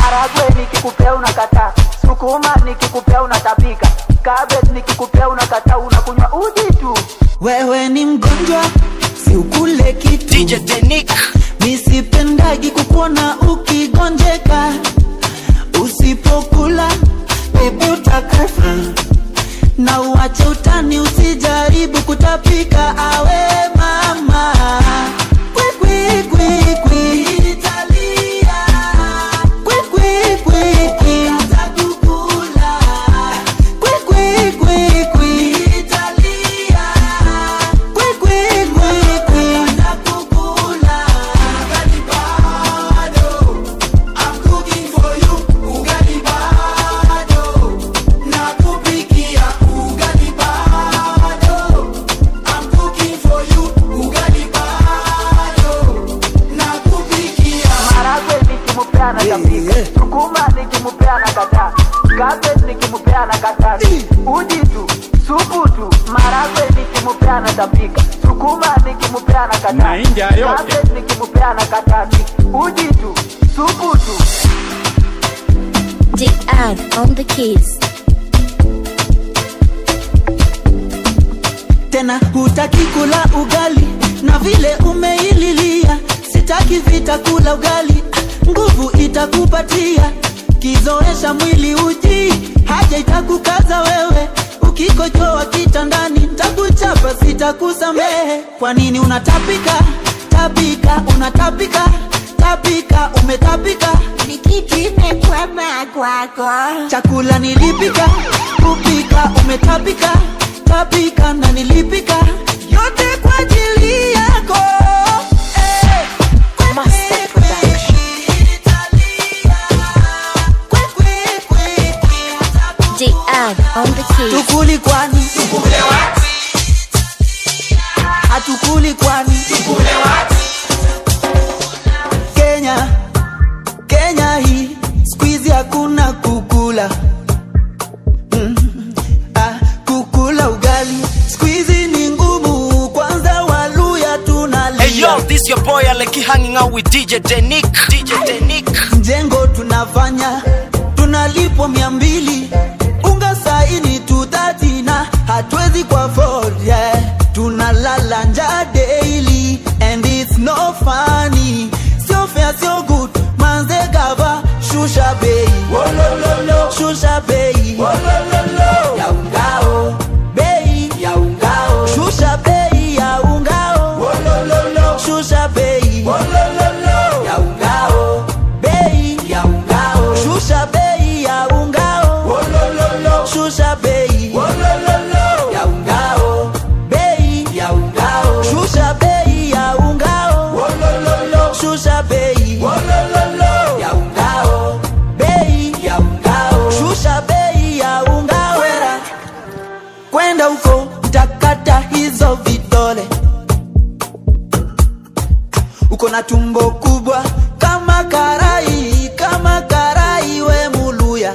maragwe nikikupea unakataa sukuma nikikupea unatapika cabbage nikikupea unakataa unakunywa uji tu wewe ni mgonjwa si ukule kitu DJ Denik misipendagi kukuona ukigonjeka usipokula bebi utakufa na uache utani usijaribu kutapika awe mama Kwi, kwi, kwi, kwi. Kwi, kwi, kwi, kwi. Kwi, kwi, kwi, kwi. Kwi, kwi, kwi, kwi. maragwe nikimupea anatapika sukuma nikimupea anakataa cabbage nikimupea anakataa uji tu supu tu maragwe nikimupea anatapika sukuma nikimupea anakataa Mahindi hayo yote. cabbage nikimupea anakataa uji tu supu tu DR on the keys. tena hutaki kula ugali na vile umeililia sitaki vita kula ugali Ah, nguvu itakupatia kizoesha mwili uji haja itakukaza wewe ukikojoa kitandani takuchapa sitakusamehe kwa nini unatapika tapika unatapika tapika umetapika Ni kitu imekwama kwako. chakula nilipika kupika umetapika tapika na nilipika yote kwa ajili yako Eh, kwe, Master kwe, kwe, kwe, kwe, kwe, kwe. DR on the keys. tukuli kwani hatukuli kwani kenya kenya hii skuizi hakuna kukula mm. ah, kukula ugali skuizi ni ngumu kwanza waluya tunalia Hey yo, this your boy Aleki hanging out with DJ Denik DJ Denik mjengo tunafanya tunalipwa mia mbili unga saini tudhati na hatuwezi kwa afford, yeah. tunalala nja daily and it's no funny sio fair sio good manze gava shusha bei shusha bei ya ungao bei ya ungao shusha bei ya ungao shusha bei ya ungao bei ya ungao shusha bei ya ungao shusha bei ya ungao bei ya ungao shusha bei ya ungao shusha bei ya ungao bei ya ungao shusha bei ya ungao kwenda huko takata hizo vidole uko na tumbo kubwa kama karai kama karai we muluya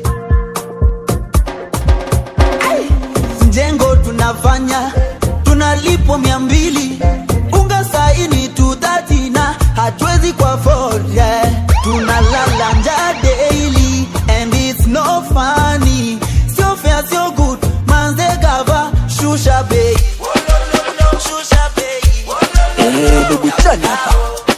Ai! mjengo tunafanya tunalipwa mia mbili unga saini tudhati na hatuwezi kwa afford, yeah. tunalala nja daily and it's no funny sio fair sio good manze gava shusha bei shusha bei Eh, ndugu chani hapa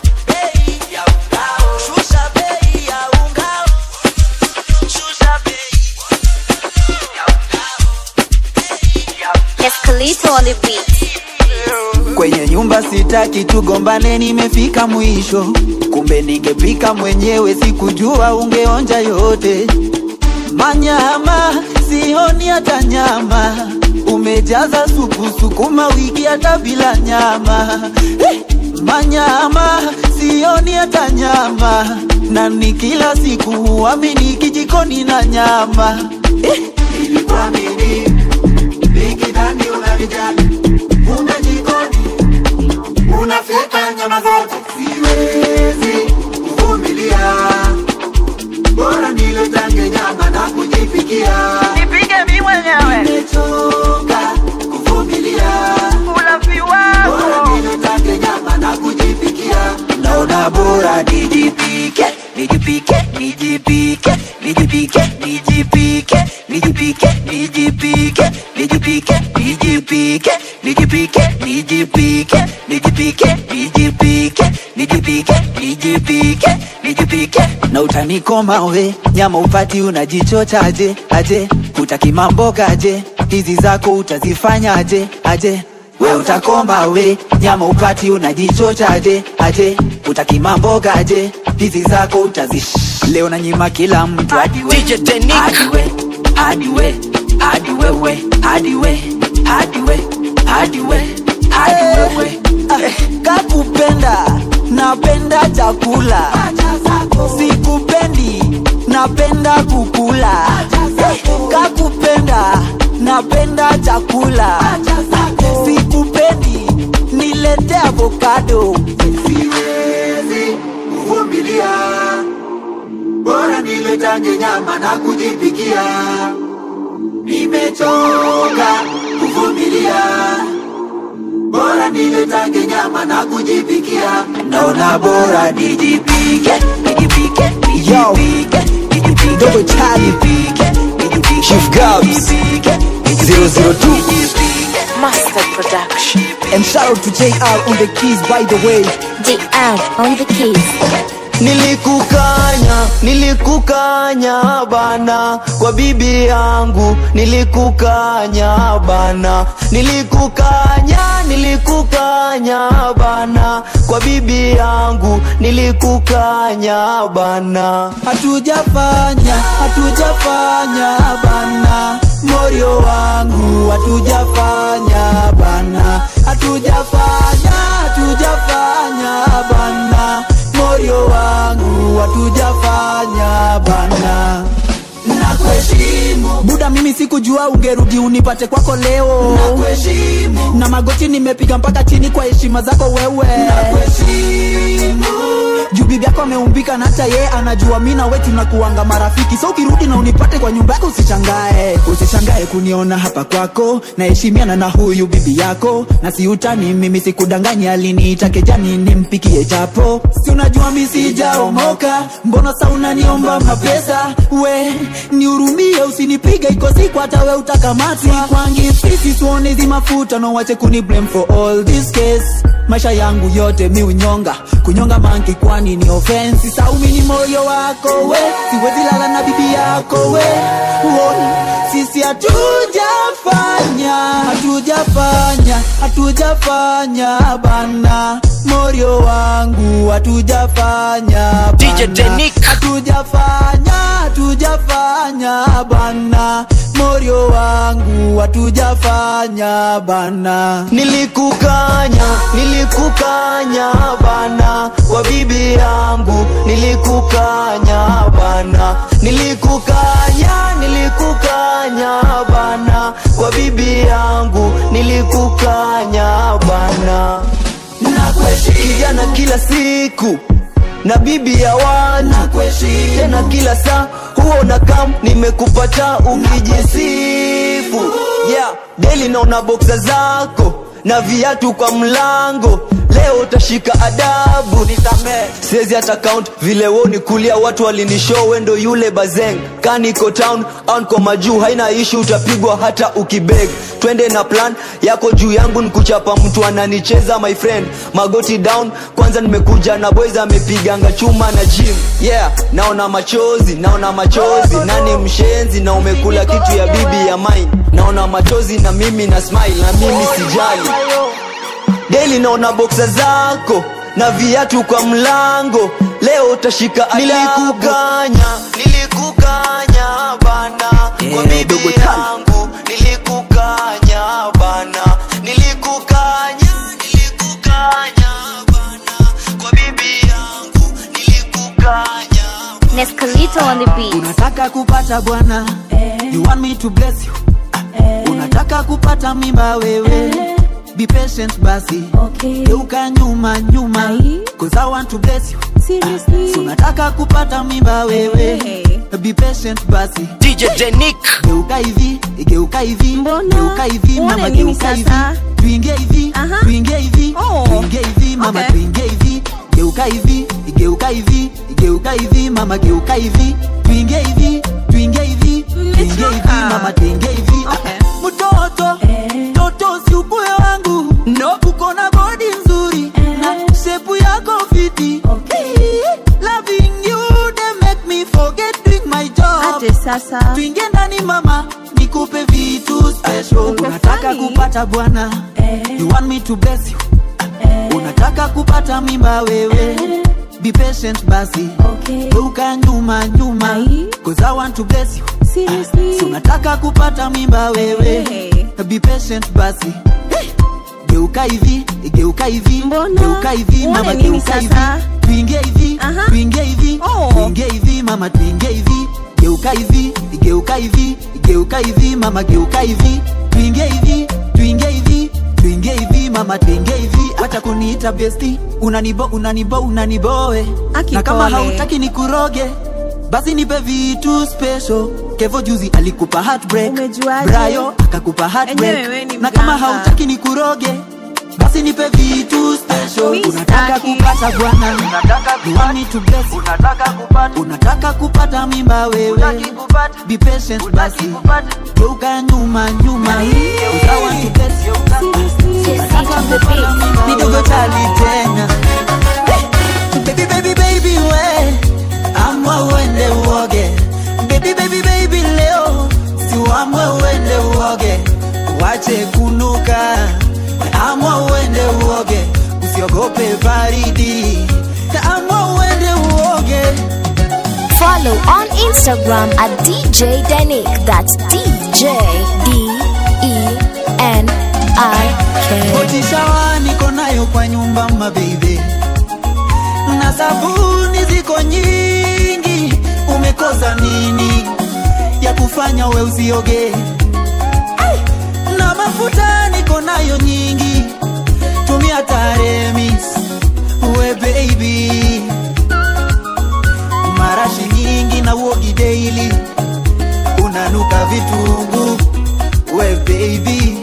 Escalito on the beat. kwenye nyumba sitaki tugombane, nimefika mwisho. Kumbe ningepika mwenyewe, sikujua ungeonja yote. Manyama sioni hata nyama, umejaza supu sukuma wiki hata bila nyama. Eh, Manyama sioni hata nyama, na ni kila siku huamini kijikoni na nyama. Eh, nilikuamini nikidhani unanijali, kumbe jikoni unafyeka nyama zote. Siwezi kuvumilia, bora nile tange nyama na kujipikia. nipige mi mwenyewe Nimechoka kuvumilia, ulafi bora wako nile tange nyama na kujipikia. Naona bora nijipike nijipike nijipike nijipike nijipike nijipike nijipike nijipike nijipike nijipike nijipike nijipike nijipike nijipike nijipike nijipike na utanikoma we nyama upati unajichochaje aje utaki mambo gaje hizi zako utazifanyaje aje we utakoma we nyama upati unajichochaje aje utaki mambo gaje hizi zako utazi leo na nyima kila mtu hadi we DJ Denick. hadi we hadi we hadi wewe hadi we hadi we hadi we hadi wewe kakupenda napenda chakula sikupendi napenda kukula kakupenda napenda chakula sikupendi nilete avokado siwezi kuvumilia bora niletange nyama na kujipikia nimechoka kuvumilia bora niletange nyama na kujipikia naona bora nijipike nijipike Yo, nijipike nijipike Double Charlie. nijipike nijipike Chief Gabs. nijipike, 002. nijipike. Master Production. And shout out to JR on the keys by the way JR on the keys. Nilikukanya, nilikukanya bana kwa bibi yangu, nilikukanya bana, nilikukanya, nilikukanya bana kwa bibi yangu, nilikukanya bana. hatujafanya hatujafanya bana morio wangu hatujafanya bana hatujafanya hatujafanya bana morio wangu hatujafanya bana nakuheshimu buda mimi sikujua ungerudi unipate kwako leo nakuheshimu na magoti nimepiga mpaka chini kwa heshima zako wewe nakuheshimu juu bibi yako ameumbika na hata yeye anajua mi na we tunakuanga marafiki so ukirudi na unipate kwa nyumba yako usishangae usishangae kuniona hapa kwako naheshimiana na huyu bibi yako na siutani mimi sikudanganyi aliniita kejani nimpikie chapo si unajua mi sijaomoka mbona sa unaniomba mapesa we nihurumie usinipige iko siku hata we utakamatwa kwangi sisi tuone hizi mafuta no wache kuni blame for all this case maisha yangu yote mi unyonga kunyonga manki kwani ni offense saumi ni moyo wako we siwezi lala na bibi yako we Uone, sisi hatujafanya hatujafanya hatujafanya bana morio wangu hatujafanya DJ bana. Denick. hatujafanya hatujafanya bana morio wangu hatujafanya bana Nilikukanya, nilikukanya bana kwa bibi yangu, nilikukanya bana, nilikukanya, nilikukanya bana kwa bibi yangu, nilikukanya bana. Kijana kila siku na bibi ya watu tena kila saa huo na kam nimekupata ukijisifu yeah, deli naona boksa zako na viatu kwa mlango leo utashika adabu siwezi hata count vile woni kulia watu walinishow wendo yule bazeng kaniko town on kwa majuu haina ishu utapigwa hata ukibeg twende na plan yako juu yangu nikuchapa mtu ananicheza my friend magoti down kwanza nimekuja na boys amepiganga chuma na gym yeah naona machozi naona machozi nani mshenzi na umekula kitu ya bibi ya mine naona machozi na mimi na smile na mimi sijali Daily naona boksa zako na viatu kwa mlango, leo utashika adabu. Nilikukanya, nilikukanya bana kwa Eh, bibi dogo tali. yangu, nilikukanya bana, nilikukanya, nilikukanya bana kwa bibi yangu, nilikukanya Nescalito on the beat. unataka kupata bwana you want me to bless you unataka kupata mimba wewe be patient basi Okay. geuka nyuma nyuma Ai. cause I want to bless you Seriously? so unataka kupata mimba wewe Hey. be patient basi DJ Denick. geuka hivi geuka hivi Mbona? geuka hivi Uone mama nini geuka hivi sasa? tuingie hivi Aha. tuingie hivi Oh. tuingie hivi mama Okay. tuingie hivi geuka hivi geuka hivi geuka hivi mama geuka hivi twinge hivi twinge hivi twinge hivi mama twinge hivi Okay. mtoto toto si ubuyo wangu no uko na bodi nzuri na shepu yako fiti loving you they make me forget doing my job Ate sasa twinge ndani mama nikupe vitu special Ungefani. unataka kupata bwana you want me to bless you unataka kupata mimba wewe be patient basi Okay. geuka nyuma nyuma Ai. cause i want to bless you Seriously si unataka kupata mimba wewe Hey. be patient basi Hey. geuka hivi geuka hivi Mbona? geuka hivi Uone mama nini geuka hivi sasa? twinge hivi Aha. twinge hivi Oh. twinge hivi mama twinge hivi geuka hivi geuka hivi geuka hivi mama geuka hivi twinge hivi twinge hivi twinge hivi mama twinge hivi hata kuniita besti unanibo unanibo unaniboe Aki na kama pole. hautaki nikuroge basi nipe vitu special kevo juzi alikupa heartbreak Umejuaje? brayo akakupa heartbreak Enyewe we ni na kama mganga. hautaki nikuroge basi nipe vitu special Mi unataka sitaki. kupata bwana You want me to bless you. unataka kupata mimba wewe be patient basi geuka nyuma nyuma I want to bless you. Unataka kupata mimba midogo tali tena baby baby baby we amwa uende uoge baby baby baby leo siwamwe uende uoge wache kunuka amwa uende uoge usiogope baridi amwa uende uoge Follow on Instagram at DJ Denik. That's DJ D E N I K. Motishawa niko nayo kwa nyumba mabebe, na sabuni ziko nyingi. Umekosa nini ya kufanya we usioge? Ai! Na mafuta niko nayo nyingi, tumia Taremis we baby, marashi nyingi na uogi daily, unanuka vitungu we baby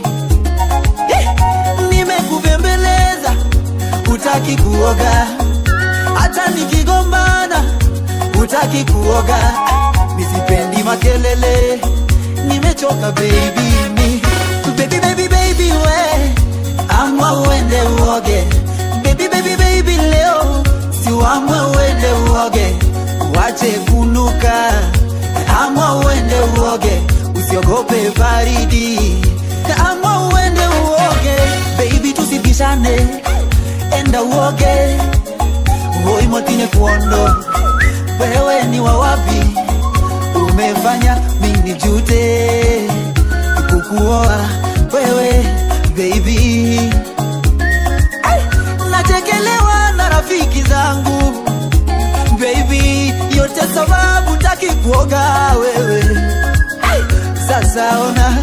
nimekubembeleza utaki kuoga hata nikigombana utaki kuoga misipendi makelele nimechoka baby mi baby baby baby we amwa uende uoge baby baby baby leo siwamwe uende uoge wache kunuka amwa uende uoge usiogope baridi amwa uende uoge baby tusibishane enda uoge hoimotine kuondo wewe ni wawapi umefanya mini jute kukuoa wewe baby Ai, nachekelewa na rafiki zangu baby yote sababu taki kuoga wewe Ai, sasa ona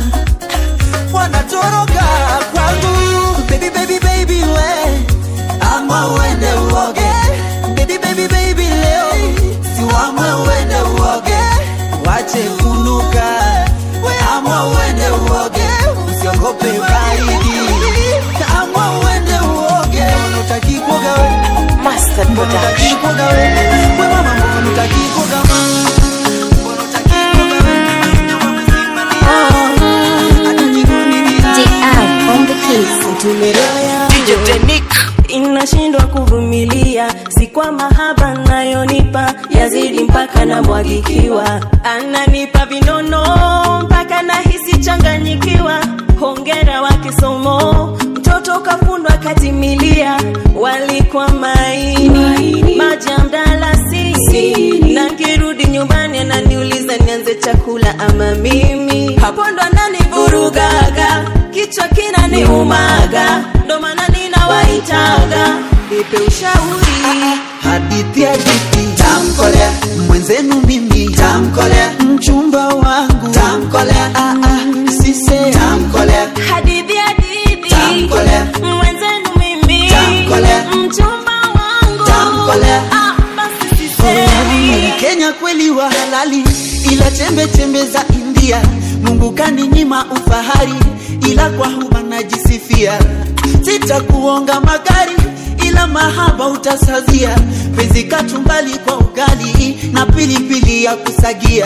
wanatoroka kwangu baby baby baby we ama uende uoge baby baby baby leo siwamwe uende uoge wache kunuka ama uende uoge usiogope baridi ama uende uoge unataki kuoga we Master Mbona utaki kuoga we we mama mbona utaki kuoga mama mbona utaki kuoga we nyama mzima ni hata jikoni ni DM on the keys. tumeroya DJ Denik inashindwa kuvumilia, si kwa mahaba nayonipa yazidi mpaka namwagikiwa, ananipa vinono mpaka nahisi changanyikiwa. Hongera wa kisomo, mtoto kafundwa katimilia, walikwa maini maji ya mdalasini, na nkirudi nyumbani ananiuliza nianze chakula ama mimi, hapo ndo ananivurugaga, kichwa kinaniumaga, ndo maana ninawaitaga nipe ushauri hadithi hadithi tamkolea mwenzenu mimi tamkolea mchumba wangu tamkolea ah, ah, sise tamkolea hadithi hadithi Tamkolea. mwenzenu mimi Tamkolea. mchumba wangu Tamkolea. ah, basi sisemi Kenya kweli wa halali ila chembe chembe za India Mungu kaninyima ufahari ila kwa huma najisifia sitakuonga magari ila bila mahaba utasazia penzi kachumbali kwa ugali na pilipili ya kusagia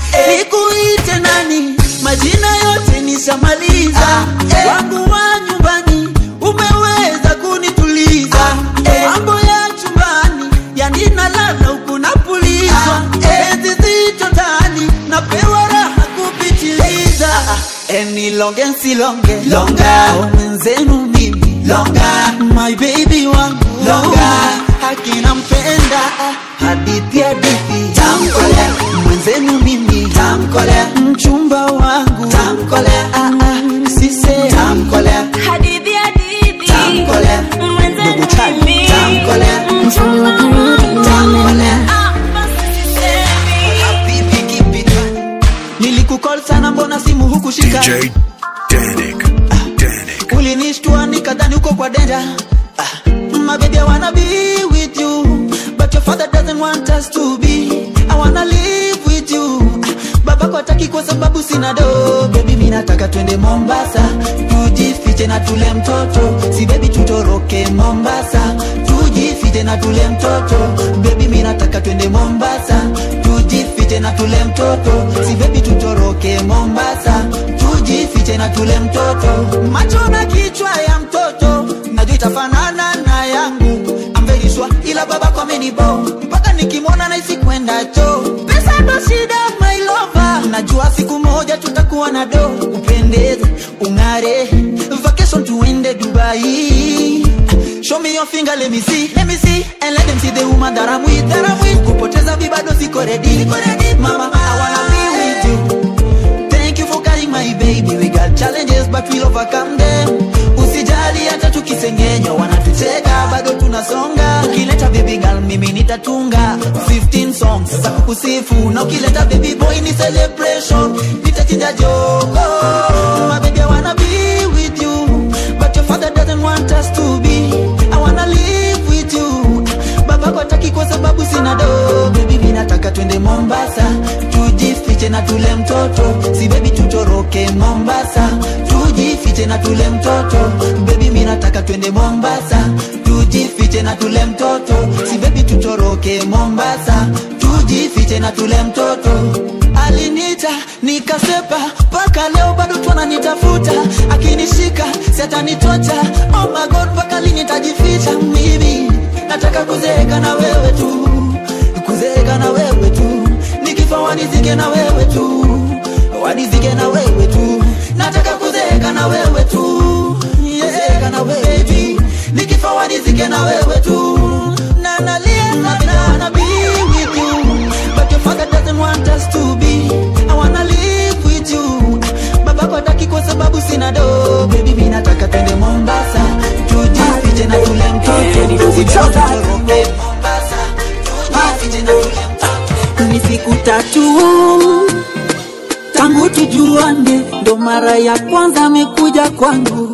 nikuite nani majina yote nishamaliza wangu wa nyumbani umeweza kunituliza mambo ya chumbani yanina lala huku napulizwa penzi zito tani napewa raha kupitiliza eni longe nsilonge longa mwenzenu mimi longa my baby wangu longa hakina mpenda hadithi hadithi tamkole mwenzenu mimi tamkole mchumba wangu tamkole sise tamkole Hadithi hadithi Tamkole. Mwenzenu Ndugu Charlie. mimi. Tamkole. Mfalme wa karudi tamkole Ah, basi sisemi. Vipi kipita? nilikukol sana mbona simu hukushika DJ Danik. Danik. ulinishtua nikadhani uko kwa denda ah, my baby I wanna be with you but your father doesn't want us to be I wanna live with you ah, babako hataki kwa sababu sina do baby mimi nataka twende Mombasa tujifiche na tule mtoto si baby tutoroke Mombasa tujifiche na tule mtoto baby mimi nataka twende Mombasa tujifiche na tule mtoto si baby tutoroke Mombasa tujifiche na tule mtoto macho na kichwa ya mtoto najua itafanana na yangu I'm very sure ila baba kwa amenibo mpaka nikimwona naisi kwenda cho pesa ndo shida my lover najua siku moja tutakuwa na do upendeze ung'are vacation tuende dubai Show me your finger, let me see, let me see And let them see the woman that I'm with, that I'm with Kupoteza mi bado siko ready, siko ready Mama, I wanna be with you Thank you for carrying my baby We got challenges but we'll overcome them Usijali hata tukisengenywa wanatucheka bado tunasonga Ukileta baby girl mimi nitatunga 15 songs za kukusifu Na ukileta baby boy ni celebration Nitachinja jogo My baby I wanna be with you But your father doesn't want us to be I wanna live with you Babako hataki kwa sababu sina do Baby mimi nataka twende Mombasa Tujifiche na tule mtoto Si baby tutoroke Mombasa Tujifiche na tule mtoto Baby mimi nataka twende Mombasa Tujifiche na tule mtoto Si baby tutoroke Mombasa Tujifiche na tule mtoto alinita nikasepa mpaka leo bado twananitafuta akinishika si atanitocha oh my god mpaka lini tajificha mimi nataka kuzeeka na wewe tu kuzeeka na wewe tu nikifa wanizike na wewe tu wanizike na wewe tu nataka kuzeeka na wewe tu kuzeeka na wewe tu nikifa wanizike na wewe tu na nalia sana na be with you but your father doesn't want us to be I wanna live with you babako hataki kwa sababu sina do baby mimi nataka twende Mombasa tujifiche na tule mtoto Usitoroke Mombasa tujifiche na tule mtoto ni siku tatu tangu tujuane ndo mara ya kwanza amekuja kwangu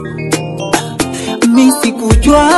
mi sikujua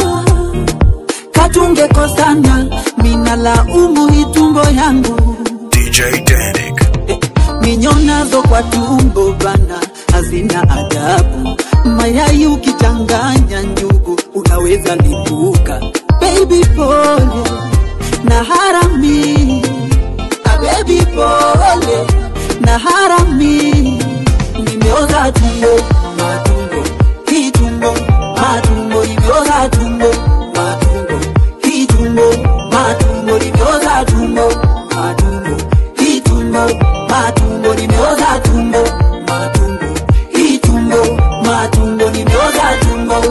katungekosana mina laumu itumbo yangu DJ Danik. minyonazo kwa tumbo bana hazina adabu mayai ukichanganya njugu unaweza lipuka baby pole na harami Ah, baby pole na harami nimeoza tumbo matumbo hii tumbo matumbo nimeoza tumbo matumbo hii tumbo matumbo nimeoza tumbo matumbo hii tumbo matumbo nimeoza tumbo matumbo hii tumbo matumbo nimeoza tumbo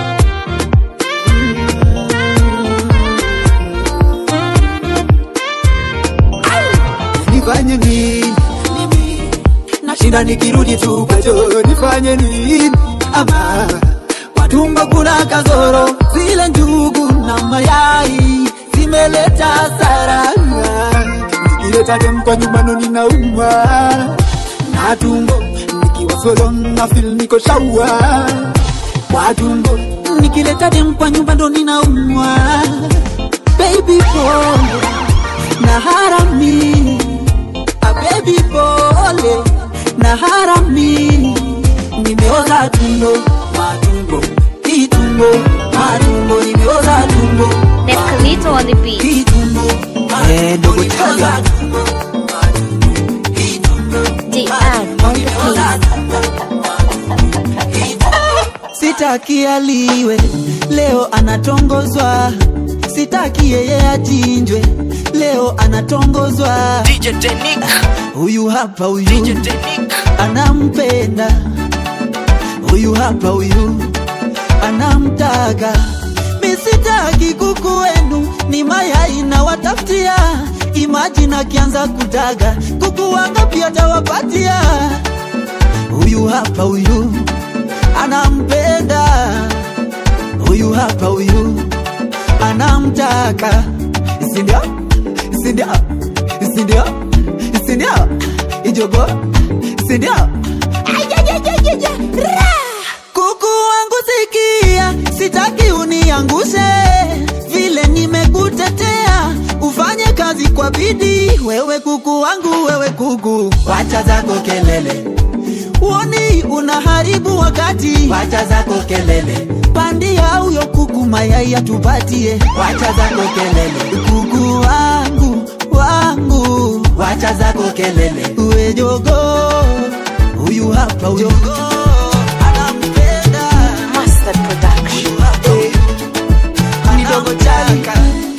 nifanye nini nashinda nikirudi tu kwacho nifanye nini ama matumbo kuna kazoro zile njugu na mayai zimeleta hasara nikileta dem kwa nyumbano ninauma na tumbo nikiwa solo na feel niko shaua kwa tumbo nikileta dem kwa nyumba ndo ninaumwa baby pole na harami a baby pole na harami nimeoza tumbo matumbo hii tumbo matumbo sitaki aliwe leo anatongozwa sitaki yeye achinjwe leo anatongozwa DJ Denick, huyu hapa DJ huyu Denick, anampenda huyu hapa huyu anamtaka misitaki kuku wenu ni mayai na watafutia imajini akianza kutaga kuku wangapi atawapatia huyu hapa huyu anampenda huyu hapa huyu anamtaka sindio sindio sindio sindio ijogo sindio kuku wangu sikia sitaki uniangushe vile nimekutetea ufanye kazi kwa bidii wewe kuku wangu wewe kuku wacha zako kelele uoni unaharibu wakati wacha zako kelele pandia huyo kuku mayai atupatie wacha zako kelele kuku wangu wangu wacha zako kelele uwe jogo huyu hapa huyo anampenda Mustard Production. Huyu hapa huyu kidogo chaka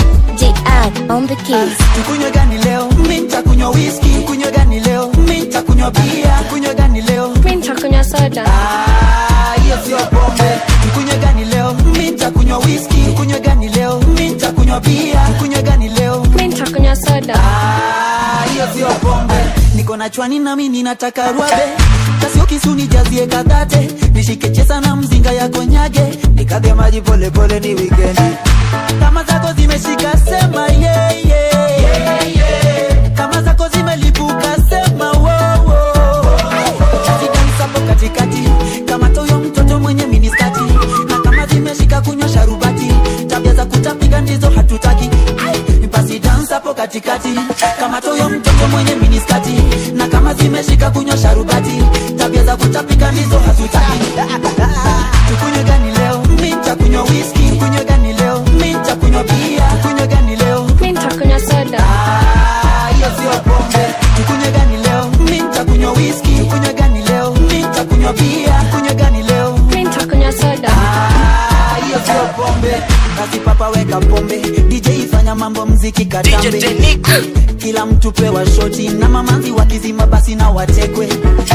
JR on the keys. tukunywe gani leo mi nitakunywa whisky tukunywe gani leo mi nitakunywa bia tukunywe gani leo Mimi nitakunywa soda. Ah, hiyo sio pombe tukunywe gani leo mi nitakunywa whisky tukunywe gani leo mi nitakunywa bia tukunywe gani leo Mimi nitakunywa soda. Ah, hiyo sio pombe niko na chwani nami ninataka rwabe kasio kisuni jazie kadhate nishike chesa na mzinga ya konyage nikadhe maji polepole ni wikendi kama zako zimeshika sema yeah, yeah, yeah, yeah. kama zako zimelipuka sema wow, wow. Zidansapo katikati kama toyo mtoto mwenye miniskati na kama zimeshika kunywa sharubati tabia za kutapiga ndizo hatutaki Ai, basi dance hapo katikati kama toyo mtoto mwenye miniskati na kama zimeshika kunywa sharubati tabia za kutapika ndizo hatutaki tukunywe gani leo mi nitakunywa whisky tukunywe gani leo mi nitakunywa bia tukunywe gani leo Mimi nitakunywa soda. Ah, hiyo sio pombe tukunywe gani leo mi nitakunywa whisky tukunywe gani leo mi nitakunywa bia tukunywe gani leo Mimi nitakunywa soda. Ah, hiyo sio pombe basi papa weka pombe dj ifanya mambo mziki DJ katambe Denick, kila mtu pewa shoti na mamanzi wakizima basi na watekwe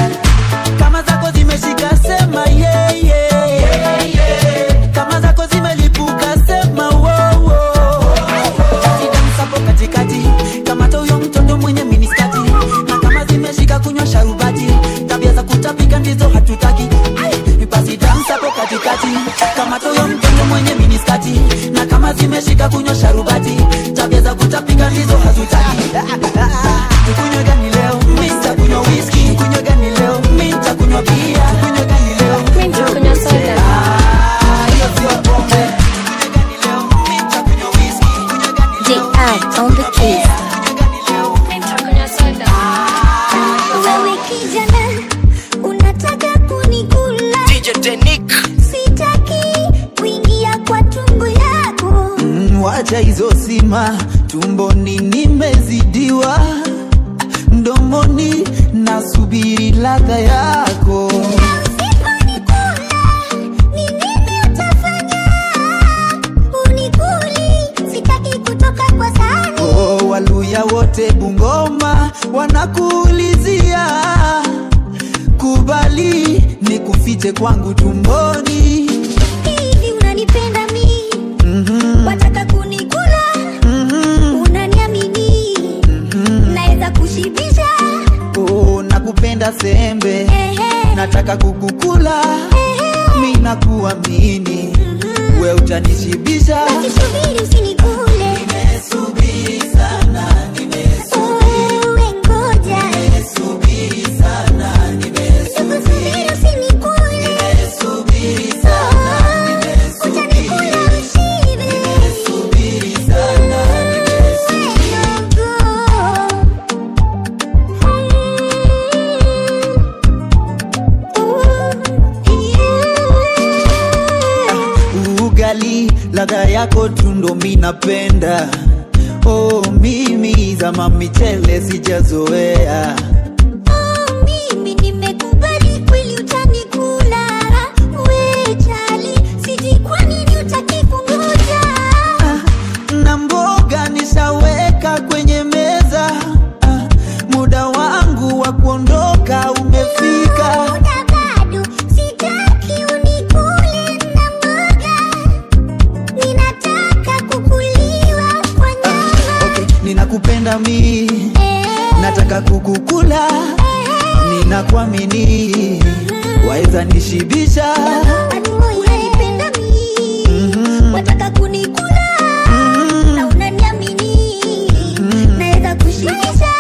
kama zako zimeshika sema yeah, yeah, yeah, yeah. kama zako zimelipuka sema wow, wow. Zidansapo katikati kama toyo mtoto mwenye miniskati na kama zimeshika kunywa sharubati tabia za kutapika ndizo hatutaki Ai, basi dansa hapo katikati kama toyo mtoto mwenye miniskati na kama zimeshika kunywa sharubati tabia za kutapika ndizo hatutaki tukunywe gani leo mi nitakunywa whisky tukunywe gani leo mi nitakunywa bia tukunywe gani leo Mimi nitakunywa soda. Ah, hiyo sio pombe tukunywe gani leo mi nitakunywa whisky tukunywe gani leo JR on the keys. tukunywe gani leo Mimi nitakunywa soda. Wewe kijana unataka kunikula, DJ Denick, sitaki kuingia kwa tumbo yako. Mm, wacha hizo sima tumboni nimezidiwa mdomoni nasubiri ladha yako Usiponikula, ni nini utafanya? Unikuli, sitaki kutoka kwa sahani. oh, waluya wote bungoma wanakuulizia kubali ni kufiche kwangu tumboni Hivi unanipenda mi? mm-hmm, Wataka kunikula? mm-hmm, Unaniamini? Naweza kushibisha? oh, nakupenda sembe Ehe, nataka kukukula ehe. mi nakuamini we utanishibisha Usisubiri usinikule. Nimesubiri sana, Uwe ngoja. nimesubiri sana, Usikusubiri usinikule. nimesubiri sana, Utanikula ushibe. nimesubiri sana, ugali ladha yako tundo minapenda oh, mimi zama michele sijazoea Mimi nimekubali kweli utanikula. We chali, nataka kukukula ninakuamini waweza nishibisha unanipenda mimi wataka kunikula na unaniamini naweza kushibisha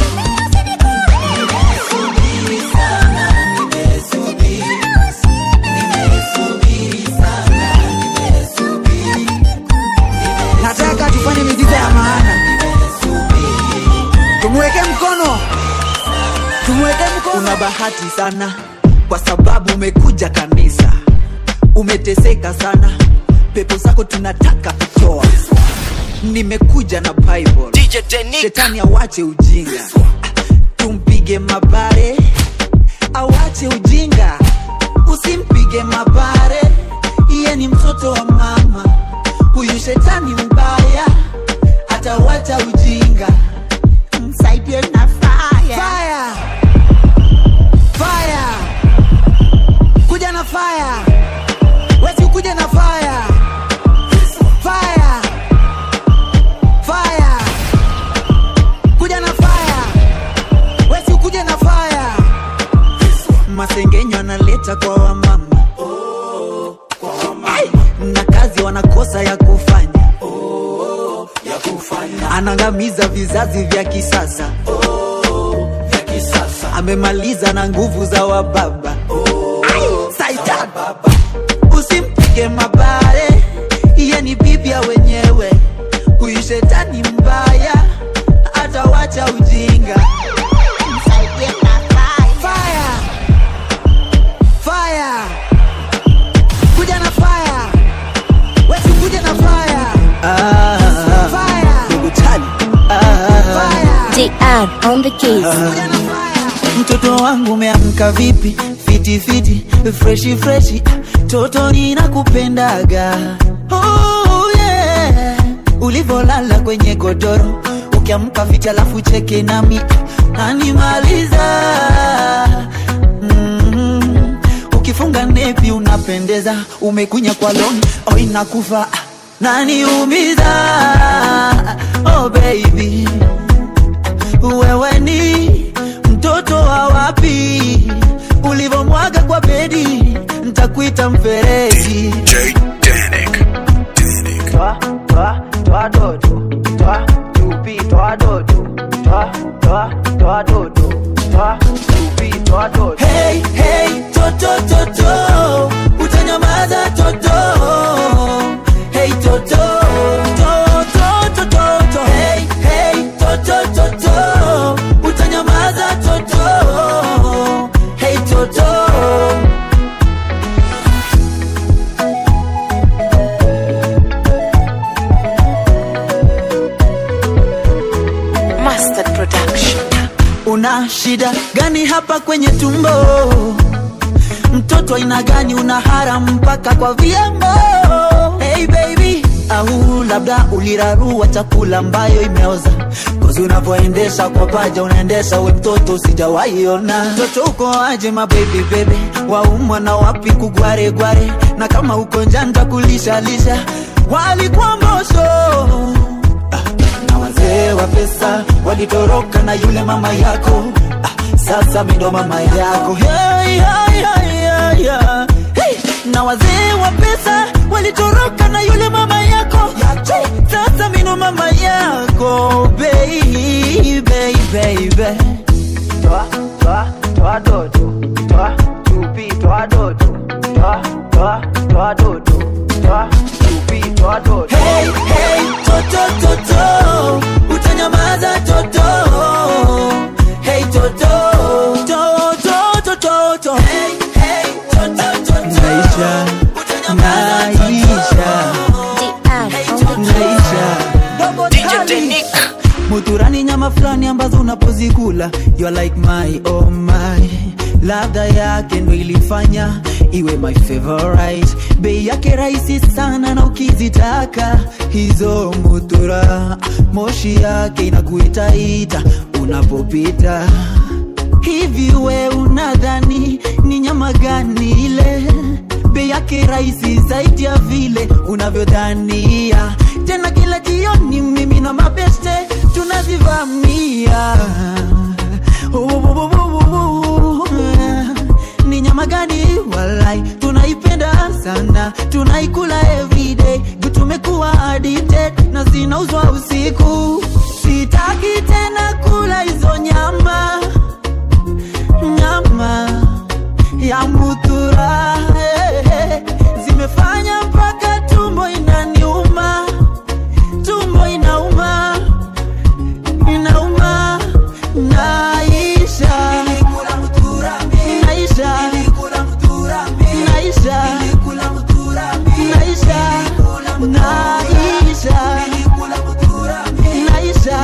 nataka tufanye miziza ya maana tumweke mkono tumweke mkono una bahati sana kwa sababu umekuja kanisa umeteseka sana pepo zako tunataka kutoa nimekuja na bible DJ Denik. shetani awache ujinga tumpige mabare awache ujinga usimpige mabare iye ni mtoto wa mama huyu shetani mbaya atawacha ujinga msaidie na fire. Fire. Fire. kuja na fire wesi ukuje na fire fire fire kuja na fire wesi ukuje na fire masengenyo analeta kwa wamama Ai! na kazi wanakosa ya kufanya anangamiza vizazi vya kisasa amemaliza na nguvu za wababa Ai! Saitan! usimpige mabare iye ni bibia wenyewe huyu shetani mbaya atawacha ujinga Msaidie na fire. fire fire kuja na fire wesi kuja na fire fire fire JR on the keys. kuja na fire mtoto wangu umeamka vipi fiti fiti freshi freshi toto ninakupendaga oh, yeah. ulivolala kwenye godoro ukiamka fiti alafu cheke nami nanimaliza mm. ukifunga nepi unapendeza umekunya kwa loni oh, inakufa naniumiza oh baby wewe ni mtoto wa wapi ulivomwaga kwa bedi ntakuita mferezi DJ Danik. Danik. Toa, toa, toa dodo, toa chupi, toa dodo, toa, toa, toa dodo, toa chupi, toa dodo. hey, hey, toto toto utanyamaza toto hey, toto toto toto toto hey, hey, toto toto utanyamaza toto hey, toto Master Production. una shida gani hapa kwenye tumbo mtoto aina gani una hara mpaka kwa viambo hey baby au labda ulirarua chakula ambayo imeoza kozi unavyoendesha kwa paja unaendesha we mtoto sijawaiona mtoto uko aje mabebi bebe waumwa na wapi kugwaregware na kama uko njanja kulishalisha walikuwa mbosho na wazee wa pesa walitoroka na yule mama yako ah, sasa mindo mama yako hey, hey, hey, hey, hey. Hey, na wazee wa pesa walitoroka na yule mama yako hey, sasa mindo mama yako baby, baby. Toa, toa, toa dodo, toa chupi, toa dodo, toa, toa, toa dodo, toa chupi, toa dodo. Hey, hey, toto, toto, utanyamaza toto. Hey, toto, toto, toto, toto. Hey, hey, toto, toto. Naisha, naisha, JR on the naisha. DJ Denik. muturani nyama fulani ambazo unapozikula you are like my oh my ladha yake ndo ilifanya iwe my favorite bei yake rahisi sana na ukizitaka hizo mutura moshi yake inakuitaita unapopita hivi we unadhani ni nyama gani ile bei yake rahisi zaidi ya vile unavyodhania tena kila jioni mimi na mabeste tunazivamia tunaikula everyday juu tumekuwa addicted na zinauzwa usiku sitaki tena kula hizo nyama nyama ya mutura eh, eh, zimefanya mpaka tumbo inaniuma tumbo inauma inauma naisha naisha naisha naisha naisha naisha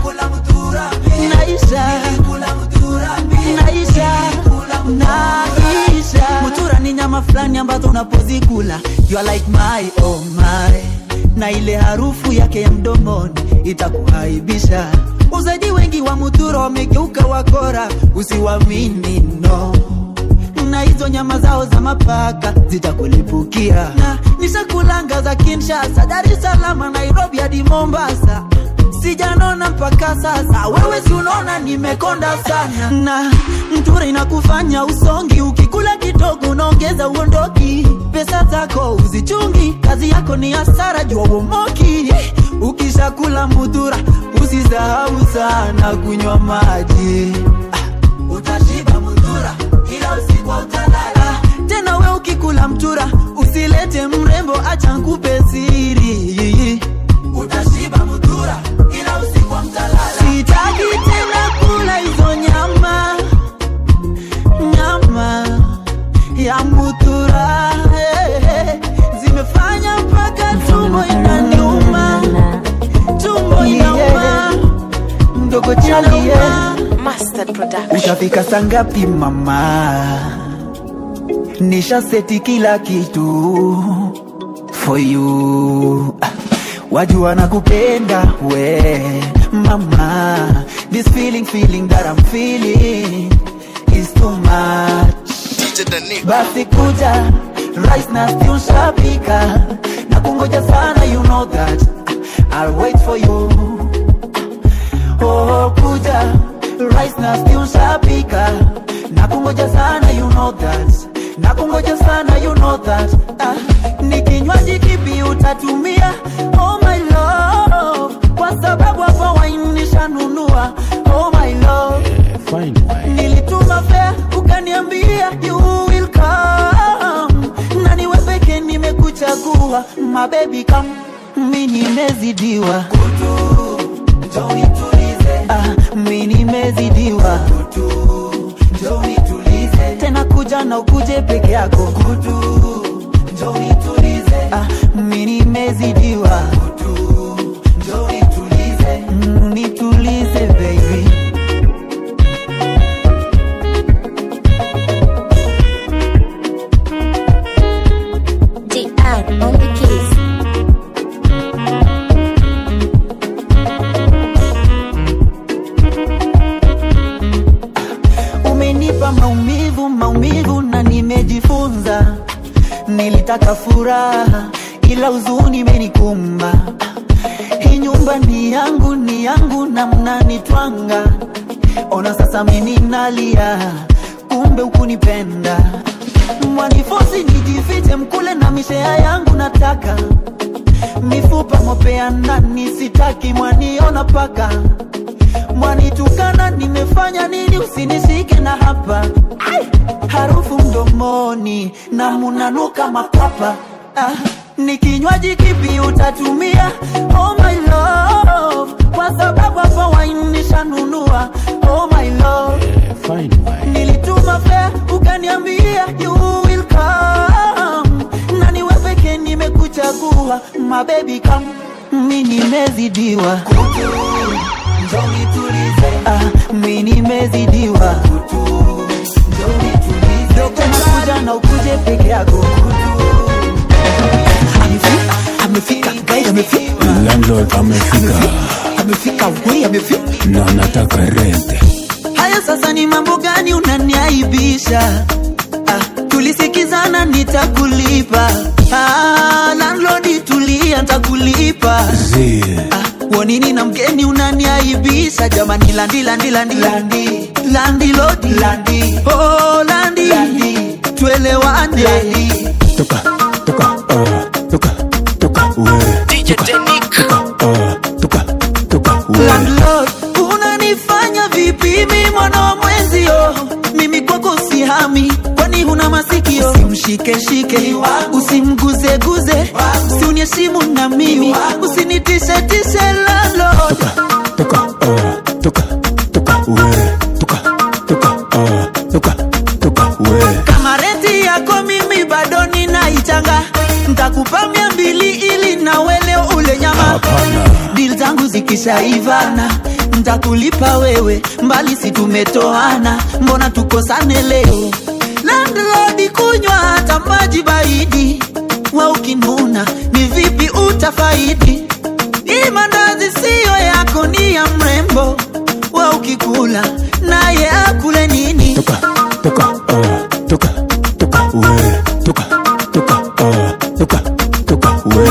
naisha naisha naisha mutura ni nyama fulani ambazo unapozikula you are like my oh my na ile harufu yake ya mdomoni itakuaibisha uzaji wengi wa mutura wamegeuka wakora usiwamini no na hizo nyama zao za mapaka zitakulipukia na nishakulanga za kinshasa dar es salaam nairobi hadi mombasa sijanona mpaka sasa wewe si unaona nimekonda sana na mtura inakufanya usongi ukikula kidogo unaongeza uondoki pesa zako uzichungi kazi yako ni hasara jua uomoki ukishakula mudhura usisahau sana kunywa maji Ah, utashiba mudhura ila usiku utalala tena we ukikula mtura usilete mrembo acha nkupe siri utashiba mudhura ila usiku mtalala sitaki tena kula hizo nyama nyama ya mutura eh, eh, zimefanya mpaka tumbo inaniuma tumbo inauma mdogo chali Mustard Production. utafika sangapi mama nisha seti kila kitu for you Ah, wajua nakupenda we mama this feeling feeling that I'm feeling is too much basi kuja rice na stew shapika na kungoja sana you know that I'll wait for you oh kuja rice na stew shapika na kungoja sana you know that na kungoja sana you know that ah, ni kinywaji kipi utatumia oh my love kwa sababu hapa wine nishanunua oh my love nilituma fea ukaniambia you will come na niwe peke nimekuchagua mabebi kam mi nimezidiwa ah, mi nimezidiwa tena kuja na ukuje peke yako ah, mi nimezidiwa Mm, nitulize baby DR on the keys. umenipa maumivu maumivu na nimejifunza nilitaka furaha ila huzuni imenikumba hii nyumba ni yangu ni yangu na mnanitwanga ona sasa mimi nalia kumbe ukunipenda mwanifosi nijifiche mkule na mishea yangu nataka mifupa mopea ndani sitaki mwaniona paka mwanitukana nimefanya nini usinishike na hapa Ai! harufu mdomoni na munanuka mapapa ah, ni kinywaji kipi utatumia oh my love kwa sababu hapa wine nishanunua oh my love nilituma fea ukaniambia you will come na niwe peke nimekuchagua mabebi kam mi nimezidiwa ah, mi nimezidiwa tena kuja na ukuje peke yako amefika amefika guys amefika Landlord amefika amefika we amefika na nataka rent. haya sasa ni mambo gani unaniaibisha ah, tulisikizana nitakulipa ah, landlord tulia nitakulipa Zi, ah, wonini na mgeni unaniaibisha jamani landi landi landi landi landi lodi landi oh landi landi tuelewane landi toka toka uh, mwana wa mwenzio mimi kwako sihami kwani huna masikio usimshikeshike usimguzeguze usiunieshimu na mimi usinitishetishe lalo toka ah, toka toka we toka toka ah, toka toka we kama renti yako mimi bado ninaichanga ntakupa mia mbili ili nawe leo ule nyama hapana dil zangu zikishaivana ntakulipa wewe mbali si tumetoana mbona tukosane leo landlodi kunywa hata maji baridi wa ukinuna ni vipi utafaidi hii mandazi siyo yako ni ya mrembo wa ukikula naye akule nini toka toka ah, toka toka we toka toka ah, toka toka we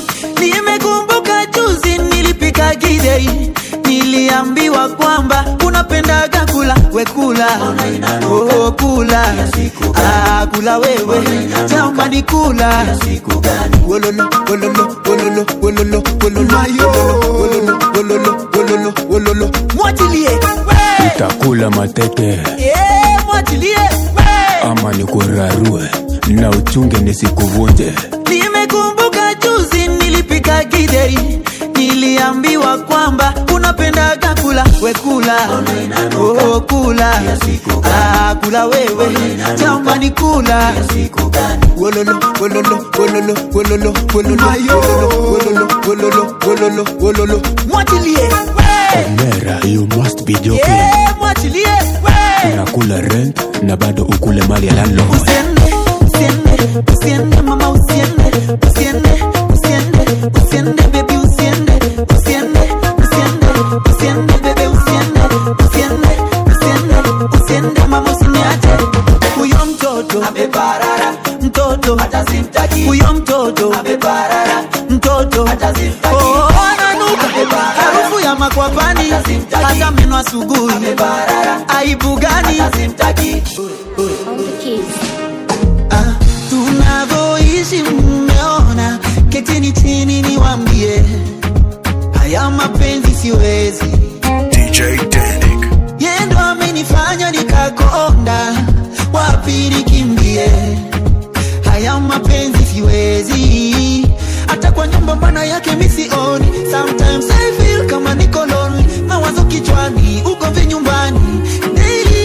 nimekumbuka juzi nilipika gidei niliambiwa kwamba unapendaga kula we kula oh, kula ah, kula wewe jambani kula wololo wololo wololo wololo wololo wololo wololo wololo wololo mwachilie we takula mateke yeah, mwachilie we ama nikurarue na uchunge nisikuvunje nimekumbuka juzi nilipika gidei niliambiwa kwamba unapendaga kula we kula oh, kula ah, kula wewe jambani kula wololo wololo wololo wololo wololo wololo wololo wololo wololo mwachilie we mera you must be joking yeah, mwachilie we unakula rent na bado ukule mali ya landlord usiende usiende usiende mama usiende usiende usiende usiende baby usiende usiende usiende usiende bebe usiende usiende usiende usiende mama usiniache huyo mtoto ameparara mtoto hata simtaki huyo mtoto ameparara mtoto hata simtaki oh ananuka harufu ya makwapani hata meno asubuhi aibu gani simtaki On the keys. Ah, tunavyoishi mmeona, ketini chini niwambie, haya mapenzi siwezi, DJ Danik. yeye ndo amenifanya nikakonda, wapi nikimbie? Haya mapenzi siwezi, hata kwa nyumba mbana yake misioni. Sometimes I feel kama niko lonely, mawazo kichwani, ugomvi nyumbani, daily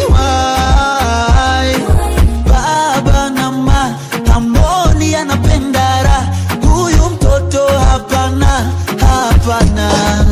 why baba na ma hamoni anapenda raha huyu mtoto hapana hapana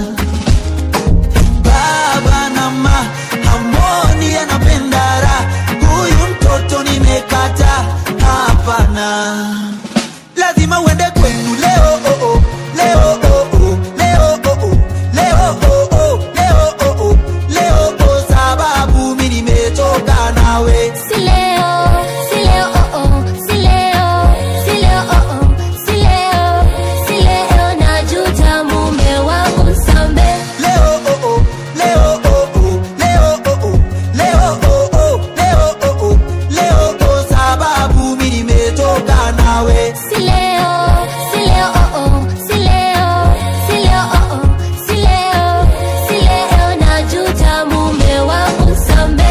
baba na ma hamoni anapenda raha huyu mtoto nimekata hapana lazima uende kwenu leo oh, oh, leo oh, oh, leo oh, oh, leo oh, oh, leo oh, oh, leo oh, sababu mi nimetoka nawe Si leo, si leo, oh oh, si leo, si leo, oh oh, si leo, si leo, najuta mume wangu sambe. Leo oh oh, leo oh oh, leo oh oh, leo oh oh, leo oh oh, leo oh sababu mi nimetoka nawe. Si leo, si leo, oh oh, si leo, si leo, oh oh, si leo, si leo, najuta mume wangu sambe.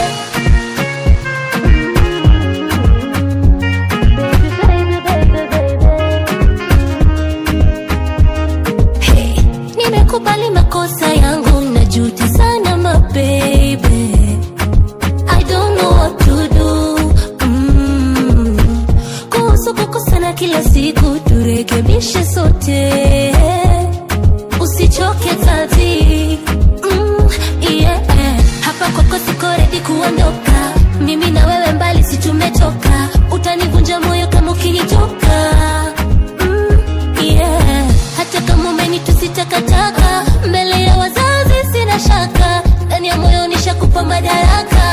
Hey, nimekubali makosa yangu najuti sana mabebe I don't know what to do mm. kuhusu kukosana kila siku turekebishe sote usichoke tati mm, yeah. hapa kwako siko redi kuondoka mimi na wewe mbali si tumetoka utanivunja moyo kama ukinitoka mm, yeah. hata kama umenitusi takataka mbele ya wazazi sina shaka ndani ya moyo nishakupa madaraka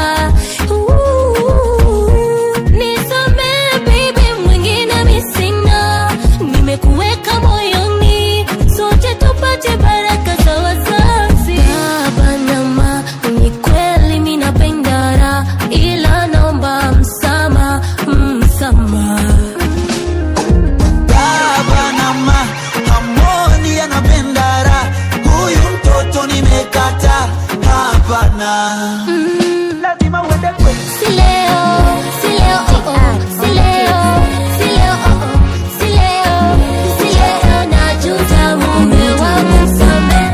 Ooh, nisamehe baby, mwingine mi sina. Nimekuweka moyoni, sote tupate baraka za wazazi. Baba na ma, ni kweli mi napenda raha, ila naomba msamaha, msamaha. Baba na ma hamoni anapenda raha, huyu mtoto nimekata hapana. Mm, lazima uende kwetu Si leo, si leo, oh oh, si leo, si leo, oh oh, si leo, si leo, najuta mume wangu msamehe.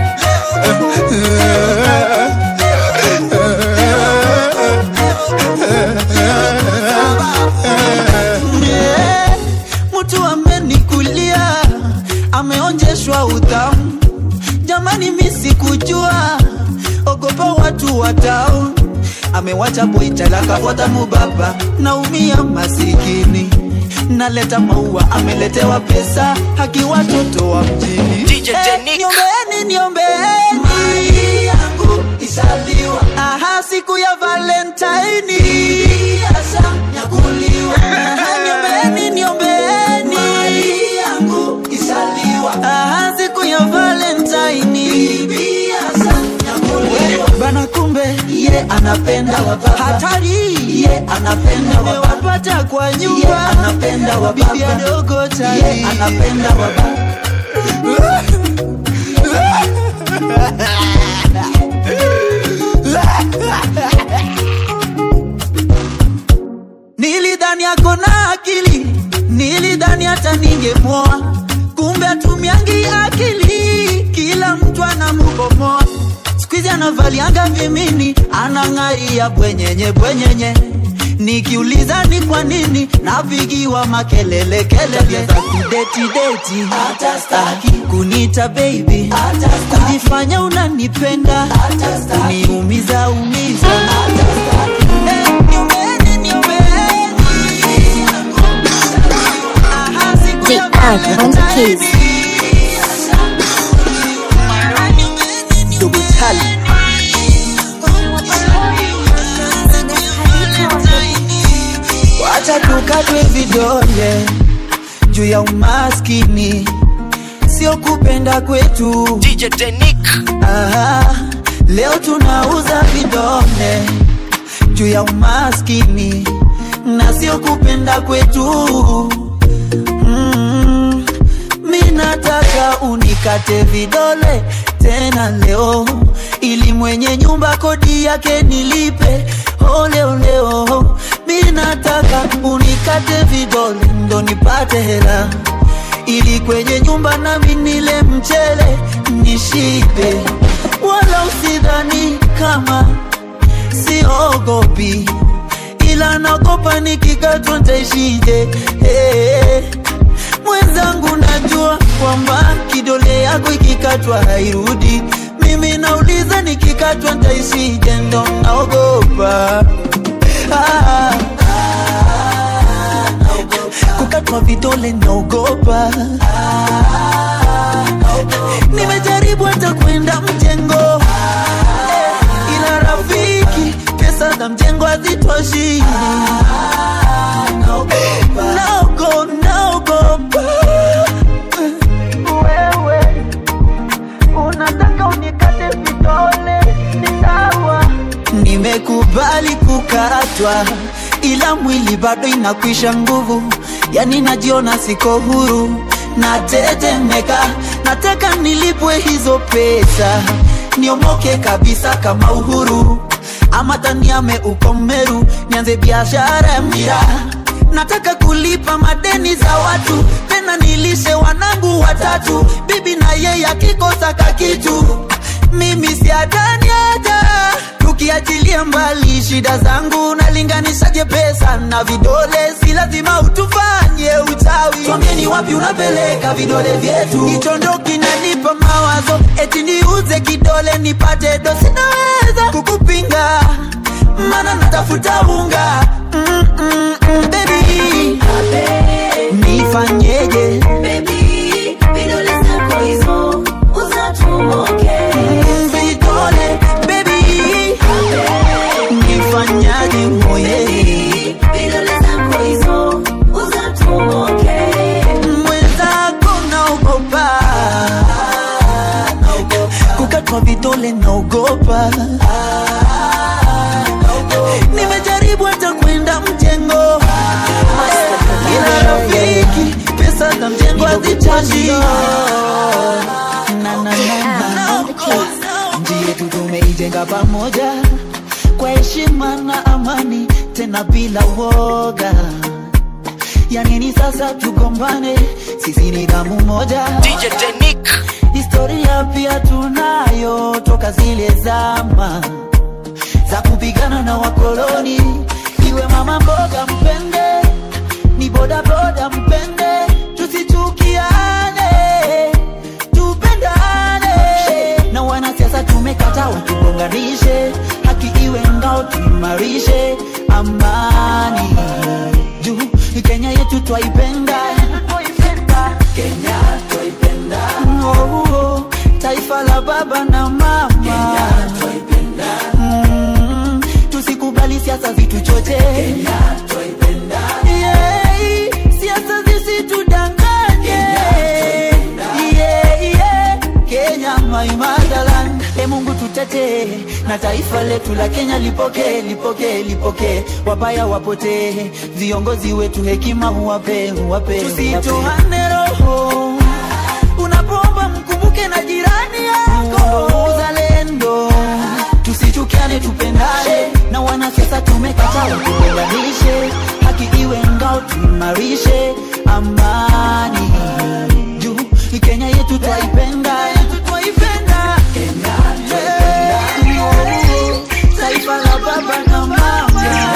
Yeah, mtu amenikulia ameonjeshwa utamu jamani mi sikujua ogopa watu watao amewacha boitalakafuata mubaba naumia masikini naleta maua ameletewa pesa haki watoto wa mjini DJ Eh, Denick. niombeeni niombeeni mali yangu isaliwa aha siku ya valentine nyakuliwa niombeeni niombeeni mali yangu isaliwa aha siku ya valentine bana kumbe ye anapenda wababa hatari ye anapenda wapata kwa nyumba ye anapenda wababa bibi adogo tali ye anapenda wababa nilidhani ako na akili nilidhani hata ningemwoa kumbe atumiangi akili kila mtu anamubomoa skuizi anavalianga vimini anang'aria bwenyenye bwenyenye nikiuliza ni kwa nini napigiwa makelele kelele za kudetideti hata staki kunita baby kujifanya unanipenda kuniumiza umiza Eh, niombeeni, niombeeni. Aha, siku ya JR on the keys. Double tally. wacha tukatwe vidole juu ya umaskini sio kupenda kwetu DJ Denick. Aha, leo tunauza vidole juu ya umaskini na sio kupenda kwetu mm, mi nataka unikate vidole tena leo ili mwenye nyumba kodi yake nilipe oleoleo mi nataka unikate vidole ndo nipate hela ili kwenye nyumba nami nile mchele nishibe wala usidhani kama siogopi ila nagopa nikikatwa ntaishije hey. mwenzangu najua kwamba kidole yako ikikatwa hairudi mimi nauliza nikikatwa ntaishije ndo naogopa ah, kukatwa vidole naogopa nimejaribu hata kwenda mjengo Eh, ila rafiki pesa za mjengo hazitoshi naogo naogopa wewe unataka unikate vidole ni sawa nimekubali kukatwa ila mwili bado inakwisha nguvu yani najiona siko huru natetemeka nataka nilipwe hizo pesa niomoke kabisa kama uhuru ama taniame uko Meru nianze biashara ya miraa nataka kulipa madeni za watu tena nilishe wanangu watatu bibi na yeye akikosa kakitu mimi siadani hata tukiachilia mbali shida zangu nalinganishaje pesa na vidole si lazima utufanye uchawi twambieni wapi unapeleka vidole vyetu hicho ndo kinanipa mawazo eti niuze kidole nipate do sinaweza kukupinga mana natafuta unga mm, mm, mm, baby nifanyeje Mm, vidole baby nifanyaje moye mwenzako naogopa kukatwa vidole naogopa nimejaribu hata kwenda mjengo ila rafiki pesa za mjengo hazitoshi Na, na, na, na. njia yetu tumeijenga pamoja kwa heshima heshima na amani tena bila woga yanini sasa tugombane sisi ni damu moja DJ Denik historia pia tunayo toka zile zama za kupigana na wakoloni iwe mama mboga mpende ni bodaboda mpende tusichukiane tupendane na wanasiasa tumekata watugonganishe haki iwe ngao tuimarishe amani juu kenya yetu twaipenda kenya twaipenda oh, oh, taifa la baba na mama kenya twaipenda mm, tusikubali siasa zituchoche kenya twaipenda yeah, siasa zisitudanganye yeah, yeah. kenya my motherland e mungu tutete na taifa letu la kenya lipoke lipoke lipoke wabaya wapotee viongozi wetu hekima huwape huwape tusitoane roho unapomba mkumbuke na jirani yako uzalendo tusichukiane tupendane na wanasiasa tumekataa tuunganishe haki iwe ngao tuimarishe amani juu kenya yetu twaipenda twaipenda Kenya twaipenda. taifa la baba na mama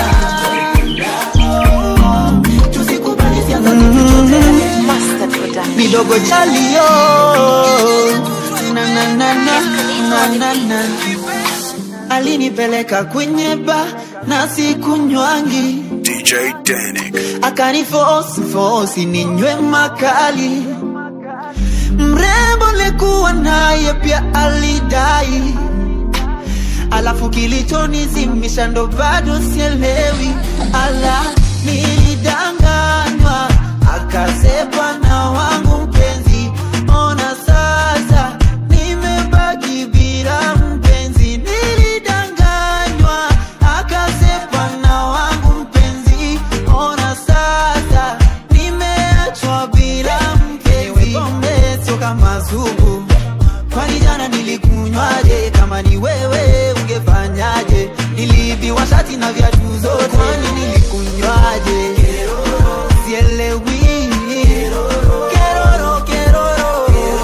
tusikubali siasa zituchote midogo chalio na na na na na na na alinipeleka kwenye ba na sikunywangi DJ Danik. akanifosi fosi ninywe makali mrembo lekuwa naye pia alidai alafu kilichonizimisha ndo bado sielewi ala nilidanganywa akasepa na wangu mpenzi ona sasa nimebaki bila mpenzi nilidanganywa akasepa na wangu mpenzi ona sasa nimeachwa bila mpenzi pombe sio kama supu kwani jana nilikunywaje kama ni wewe ungefanyaje niliibiwa shati na viatu zote kwani nilikunywaje sielewi Keroro, keroro.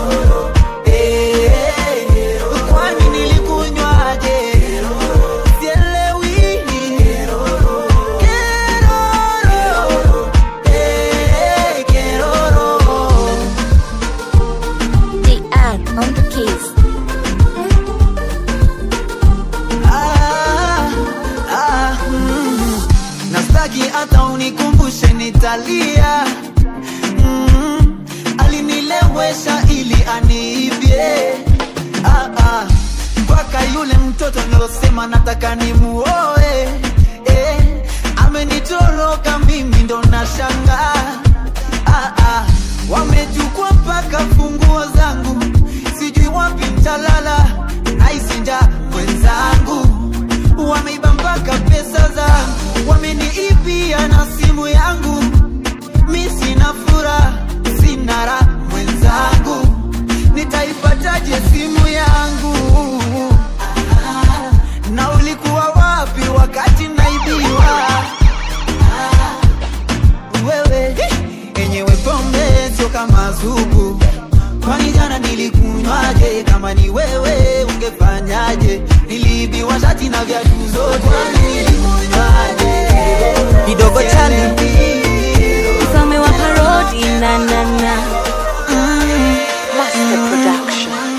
Eh, kwani nilikunywaje sielewi Keroro. Eh, keroro. DR on the keys. Ah, ah, mm. nastaki hata unikumbushe nitalia mm. alinilewesha ili aniibye ah, ah. mpaka yule mtoto nilosema nataka nimuoe eh. amenitoroka mimi ndo nashangaa ah, ah. wamechukua mpaka funguo zangu sijui wapi mtalala naisinja mwenzangu wameiba mpaka pesa zangu wameniibia na simu yangu mi sina furaha sina raha mwenzangu nitaipataje simu yangu Ah, na ulikuwa wapi wakati naibiwa Ah, wewe enyewe pombe sio kama zugu kwani jana nilikunywaje kama ni wewe ungefanyaje niliibiwa shati na viatu zote kwani nilikunywaje Kidogo chali. Mfalme wa parodi na na na. Master Production.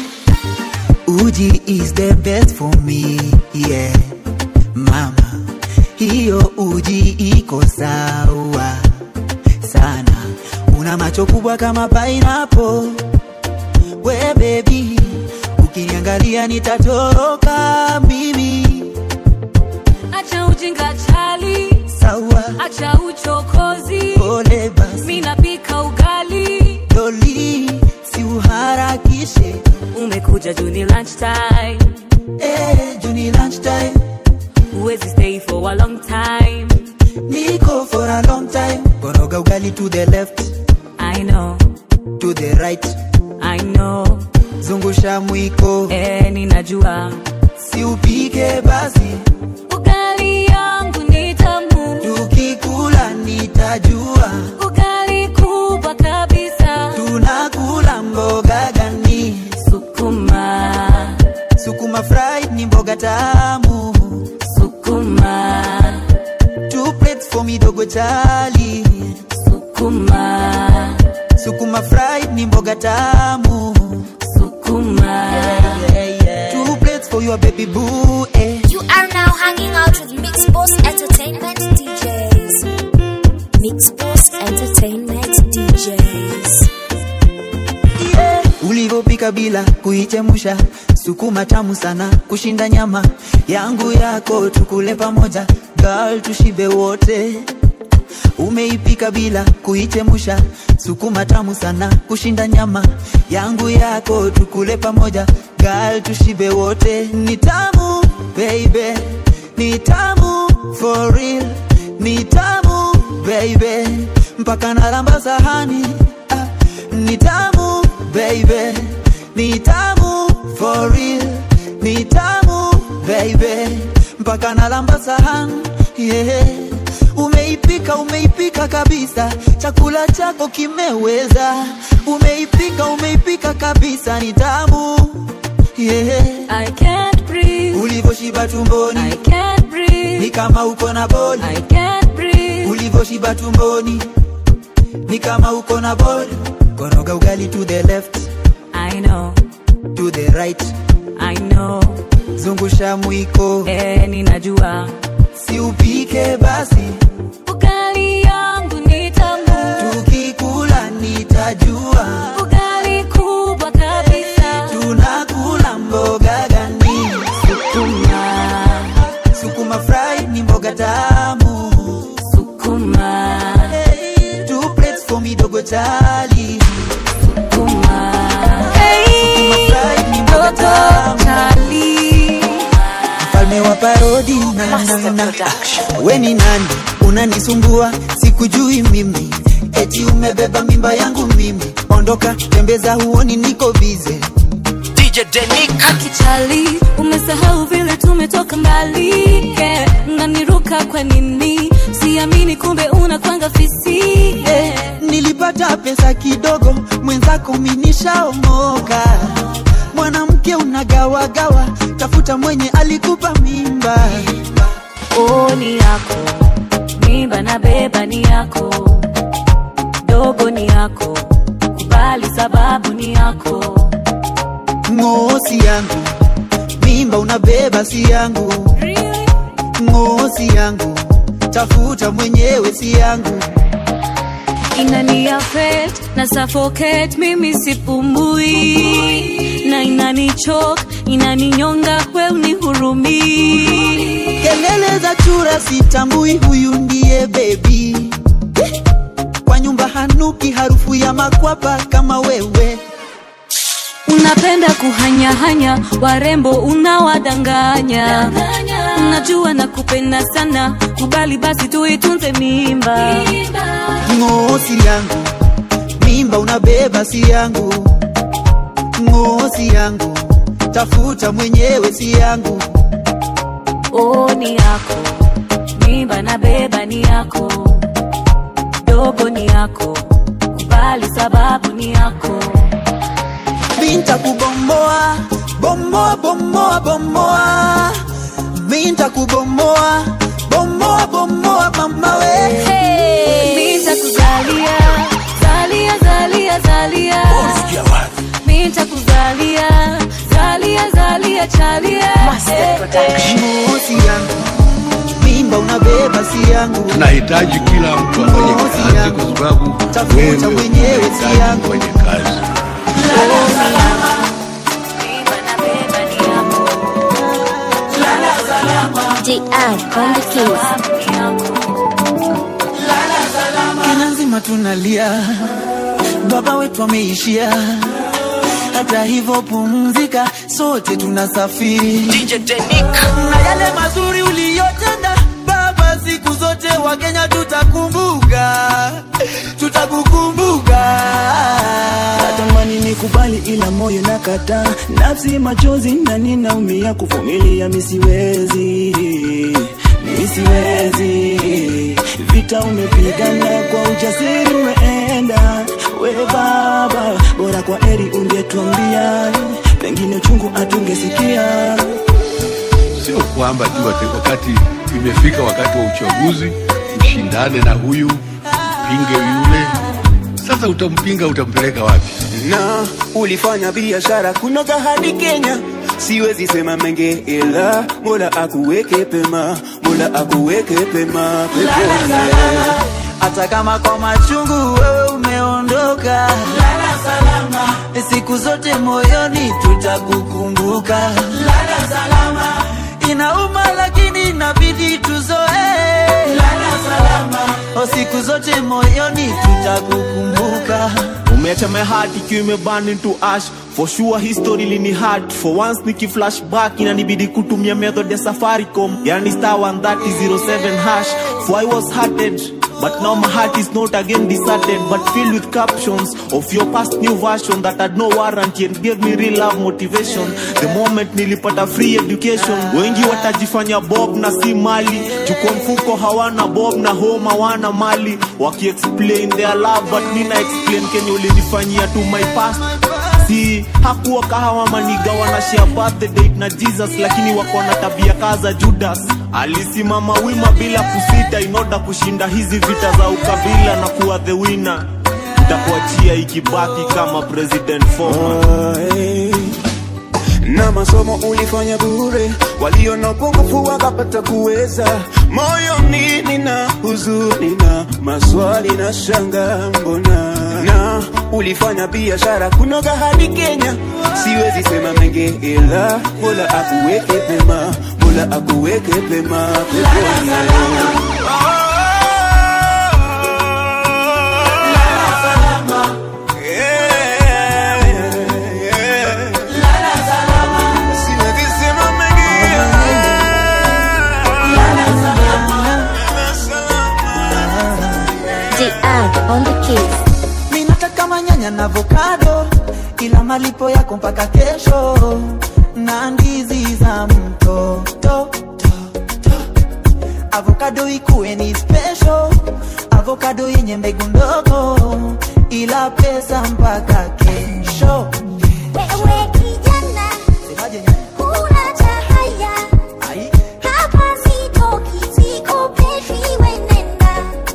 Uji is the best for me, yeah. Mama, hiyo uji iko sawa sana. Una macho kubwa kama pineapple. We baby, ukiniangalia nitatoroka mimi. Acha ujinga chali, Sawa, acha uchokozi. pole basi. Mimi napika ugali, Doli, si uharakishe. umekuja juu ni lunch time. Eh, juni lunchtime. Huwezi stay for a long time. Niko for a long time. Koroga ugali to the left, I know, to the right. I know. Zungusha mwiko, Eh, ninajua. si upike basi. Ugali chali sukuma sukuma fried ni mboga tamu sukuma two plates for your baby boo eh. You are now hanging out with Mix Boss Entertainment DJs. Mix Boss Entertainment DJs. ulivyopika bila kuichemusha sukuma tamu sana kushinda nyama yangu yako tukule pamoja gal tushibe wote umeipika bila kuichemusha sukuma tamu sana kushinda nyama yangu yako tukule pamoja gal tushibe wote ni tamu baby ni tamu for real ni tamu baby mpaka nalamba sahani ah, ni tamu baby ni tamu for real ni tamu baby mpaka nalamba sahani yeah. umeipika umeipika kabisa chakula chako kimeweza umeipika umeipika kabisa ni tamu yeah. I can't breathe ulivyoshiba tumboni I can't breathe ni kama uko na boli I can't breathe ulivyoshiba tumboni ni kama uko na boli koroga ugali to the left I know to the right I know zungusha mwiko eh ninajua si upike basi ugali yangu ni tamu tukikula nitajua ugali kubwa kabisa tunakula mboga gani sukuma sukuma fry ni mboga tamu sukuma hey, two plates for midogo chali sukuma sukuma fry ni mboga tamu chali mfalme wa parodi na, na, na. we ni nani unanisumbua sikujui mimi eti umebeba mimba yangu mimi ondoka tembeza huoni niko bize DJ Denik kichali umesahau vile tumetoka mbali yeah. nganiruka kwa nini siamini kumbe unakwanga fisi yeah. nilipata pesa kidogo mwenzako minishaomoka mwanamke unagawagawa tafuta mwenye alikupa mimba oh, ni yako mimba na beba ni yako dogo ni yako kubali sababu ni yako ng'osi yangu mimba unabeba si yangu ng'osi yangu tafuta mwenyewe si yangu inani affect na suffocate mimi sipumui na inanichok inaninyonga we unihurumii kelele za chura sitambui huyu ndiye bebi kwa nyumba hanuki harufu ya makwapa kama wewe unapenda kuhanyahanya warembo unawadanganya unajua na kupenda sana kubali basi tuitunze mimba ng'osi yangu mimba unabeba si yangu ng'osi yangu tafuta mwenyewe si yangu oh, ni yako mimba na beba ni yako dogo ni yako kubali sababu ni yako minta kubomboa bomoa bomoa bomoa minta kubomoa bomoa bomoa mama we minta kuzalia zalia zalia zalia minta kuzalia zalia zalia chalia Mosi yangu mimba unabeba si yangu tunahitaji kila mtu afanye kazi kwa sababu tafuta mwenyewe si yangu kwenye kazi DR on the keys. Kenya nzima tunalia, baba wetu ameishia. Hata hivyo pumzika, sote tunasafiri. DJ Denik na yale mazuri uliyotenda baba, siku zote Wakenya tutakumbuka, tutakukumbuka. natamani nikubali ila moyo nakataa nafsi machozi na ninaumia kuvumilia misiwezi misiwezi vita umepigana kwa ujasiri umeenda we baba bora kwa eri ungetuambia pengine uchungu atungesikia sio kwamba tu ati wakati imefika wakati wa uchaguzi ushindane na huyu mpinge yule. Sasa utampinga, utampeleka wapi? na ulifanya biashara kunoga hadi Kenya. Siwezi sema menge, ila Mola akuweke pema, Mola akuweke pema peponi. hata kama kwa machungu wewe umeondoka lala salama siku zote moyoni tutakukumbuka lala salama inauma lakini inabidi tuzoee lala salama o siku zote moyoni tutakukumbuka umeacha my heart ikiwa imeburn into ash for sure history lini hard for once niki flashback inanibidi kutumia method ya safaricom yani star 13007 hash for i was hearted But now my heart is not again deserted But filled with captions of your past new version That had no warranty and gave me real love motivation The moment nilipata free education Wengi watajifanya bob na si mali Juko mfuko hawana bob na home hawana mali Waki explain their love but mina explain Kenye ulinifanyia to my past si hakuwa kahawa maniga wanashare birthday date na jesus lakini wako na tabia kaza judas alisimama wima bila kusita inoda kushinda hizi vita za ukabila na kuwa the winner nitakuachia ikibaki kama president former na masomo ulifanya bure, walio na upungufu wakapata kuweza. Moyoni nina huzuni na maswali na shanga, mbona na ulifanya biashara kunoga hadi Kenya. Siwezi sema menge, ila Mola akuweke pema, Mola akuweke pema peponi. DR on the keys. mi nataka manyanya na avocado ila malipo yako mpaka kesho na ndizi za mtoto avokado ikuwe ni special avokado yenye mbegu ndogo ila pesa mpaka kesho Wewe kijana, Semaje nyanya? huna cha haya. Ai. Hapa sitoki, sikopeshi, we nenda.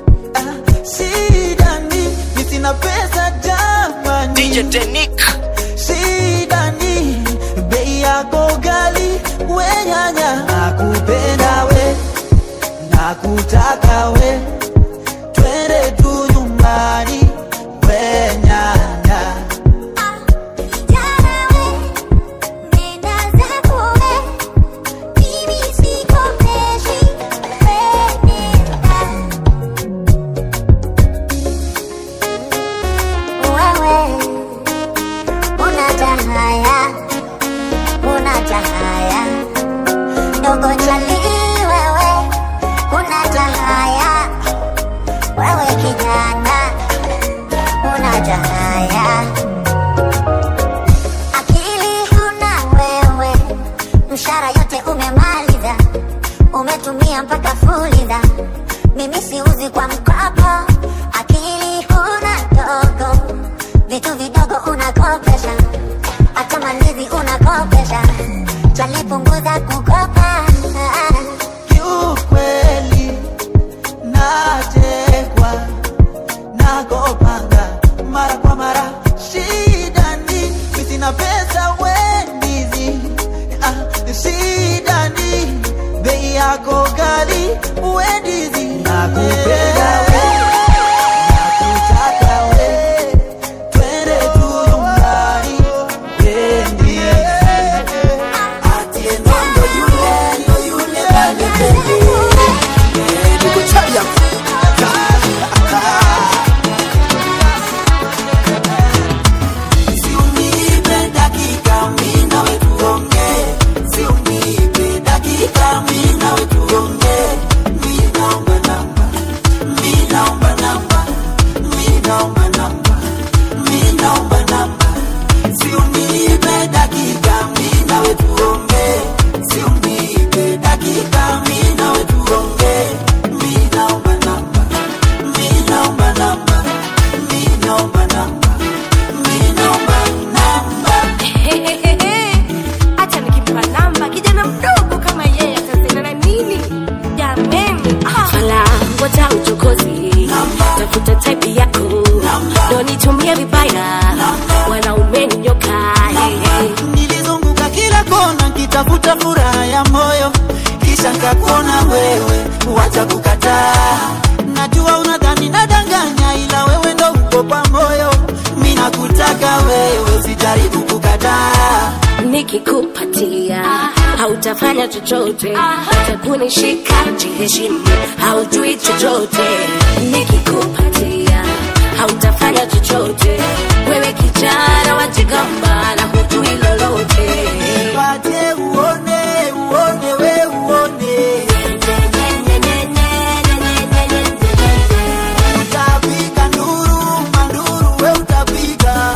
shida ni mi sina pesa jamani DJ Denick. shida ni bei yako gali we nyanya nakupenda we nakutaka we twende tu nyumbani we nyanya Kijana we, nenda zako we. Mimi sikopeshi, we nenda. Wewe, huna cha haya, huna cha haya. Dogo chali wewe, huna cha haya. Wewe kijana, huna cha haya. Akili huna wewe, mshara yote umemaliza, umetumia mpaka fuliza. Mimi siuzi kwa mkopo, akili huna dogo, vitu vidogo unakopesha, hata mandizi unakopesha, chalipunguza kukopa. kiukweli natekwa nakopanga mara kwa mara shida ni mi sina pesa wendizi ah, shida ni bei yako gali wendizi nakupenda we nakutaka we twende tu nyumbani wacha kukataa najua unadhani nadanganya ila wewe ndo uko kwa moyo mi nakutaka wewe usijaribu kukataa nikikupatia hautafanya chochote utakunishika jiheshimu haujui chochote nikikupatia hautafanya chochote wewe kijana wajigamba na hujui lolote Pate uone uone we uone utapika nduru manduru we utapika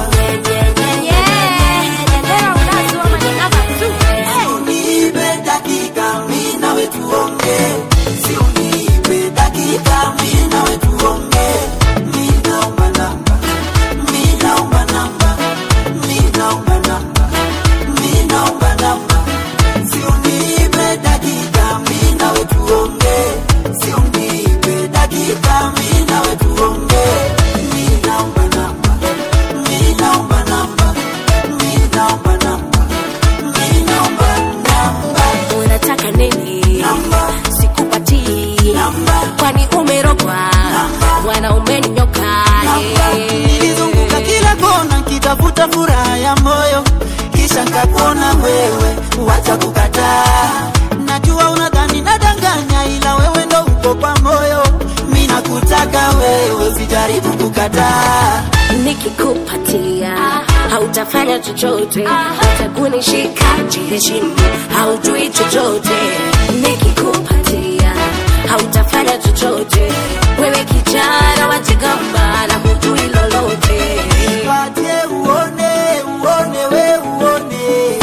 Unipe dakika mi nawe tuonge si unipe dakika mi nawe tuonge mi naomba namba mi naomba namba mi naomba namba mi naomba namba si unipe dakika mi nawe tuonge si unipe dakika mi nawe tuonge mi naomba namba mi naomba namba mi naomba namba mi naomba namba unataka nini sikupatii kwani umerogwa mwanaume ni nyoka nilizunguka kila kona nkitafuta furaha ya moyo kisha nkakona wewe wacha kukataa najua unadhani nadanganya ila wewe ndo uko kwa moyo mi nakutaka wewe usijaribu kukataa nikikupatia hautafanya chochote utakunishika jiheshimu haujui chochote nikikupatia hautafanya chochote wewe kijana wajigamba na hujui lolote Pate uone uone we uone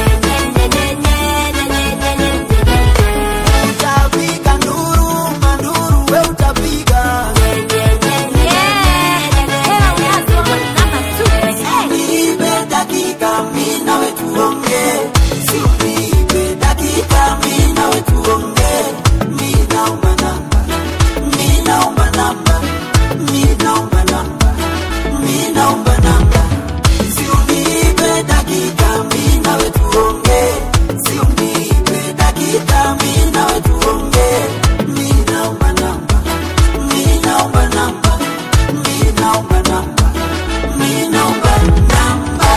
utapika nduru manduru we utapika Nipe dakika mi nawe tuonge si unipe dakika mi nawe tuonge mi naomba namba mi naomba namba mi naomba namba mi naomba namba si unipe dakika mi nawe tuonge si unipe dakika mi nawe tuonge mi naomba namba mi naomba namba mi naomba namba mi naomba namba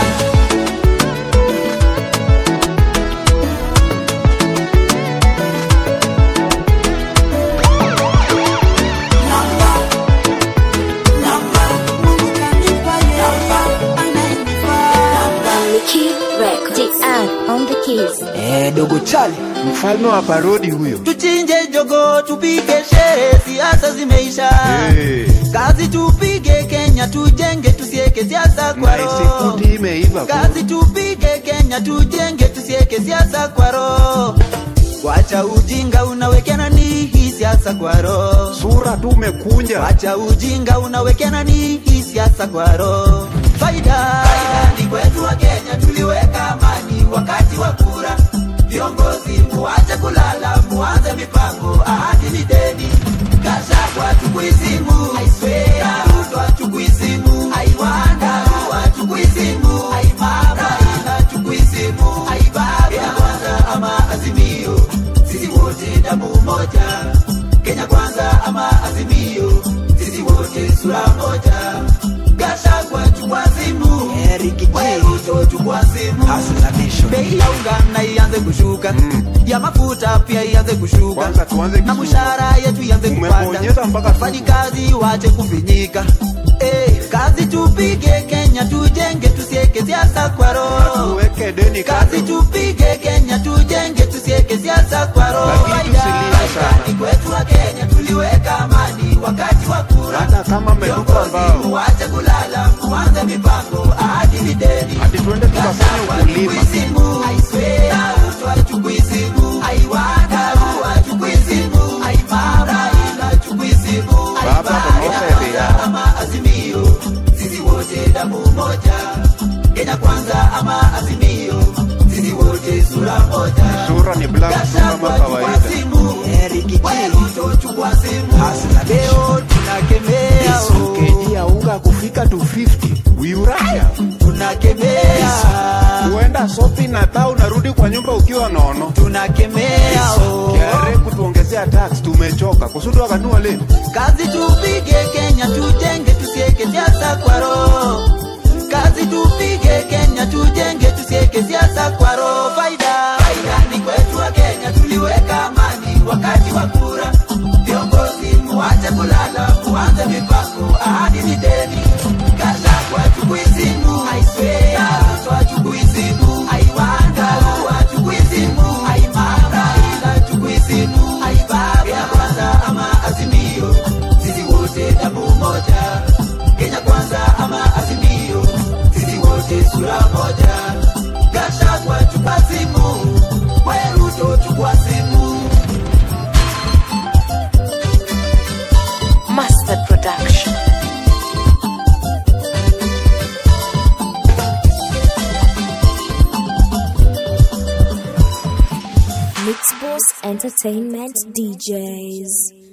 Eh, dogo chali mfalme wa parodi huyo tuchinje jogo tupige sherehe siasa zimeisha Hey. kazi tupige kenya tujenge tusieke siasa kwa roho Maisekuti imeiva kazi tupige kenya tujenge tusieke siasa kwa roho wacha ujinga unawekena ni hii siasa kwa roho sura tu umekunja wacha ujinga unawekena ni hii siasa kwa roho faida faida ni kwetu wa kenya tuliweka amani wakati wa kura viongozi muache kulala muanze mipango ahadi ni deni kashakwa tukuizimu aiswea rutwa tukuizimu aiwanda rua tukuizimu aimama ila tukuizimu aibaba kenya kwanza ama azimio sisi wote damu moja kenya kwanza ama azimio sisi wote sura moja gashagwa tukwazimu weruto tukwazimu bei ya unga na ianze kushuka ya mafuta pia ianze kushuka na mshahara yetu ianze kupanda wafanyikazi wache kufinyika Eh, kazi tupige kenya tujenge tusieke siasa kwa roho kazi tupige kenya tujenge tusieke siasa kwa roho Faida, faida ni kwetu wa kenya tuliweka amani wakati wa kura hata kama mmetupa mbao muache kulala muanze mipango ahadi ni deni hadi tuende tukafanya ukulima tukuizimu aiswea utwa tukuizimu aiwanda rua tukuizimu aimara ila tukuizimu Baba, kwanza ama azimio sisi wote damu moja kenya kwanza ama azimio sisi wote sura moja sura ni black tu kama kawaida leo tunakemea keji ya unga kufika to 50 wiuraya tunakemea huenda sopi na taa unarudi kwa nyumba ukiwa nono tunakemea kiare kutuongezea tax tumechoka kusudu akanua leo kazi tupige kenya tujenge tusieke siasa kwa roho kazi tupige kenya tujenge tusieke siasa kwa roho faida faida ni kwetu wa kenya tuliweka amani wakati wa kura viongozi muache kulala muanze mipango ahadi ni deni kasha kwa chukuizimu aiswea kwa chukuizimu aiwanda kwa chukuizimu aimara ila chukuizimu aibaba ya kwanza ama azimio sisi wote damu moja kenya kwanza ama azimio sisi wote sura moja kasha kwa chupazimu weruto chukwazimu Mustard Production. Mixbox Entertainment DJs.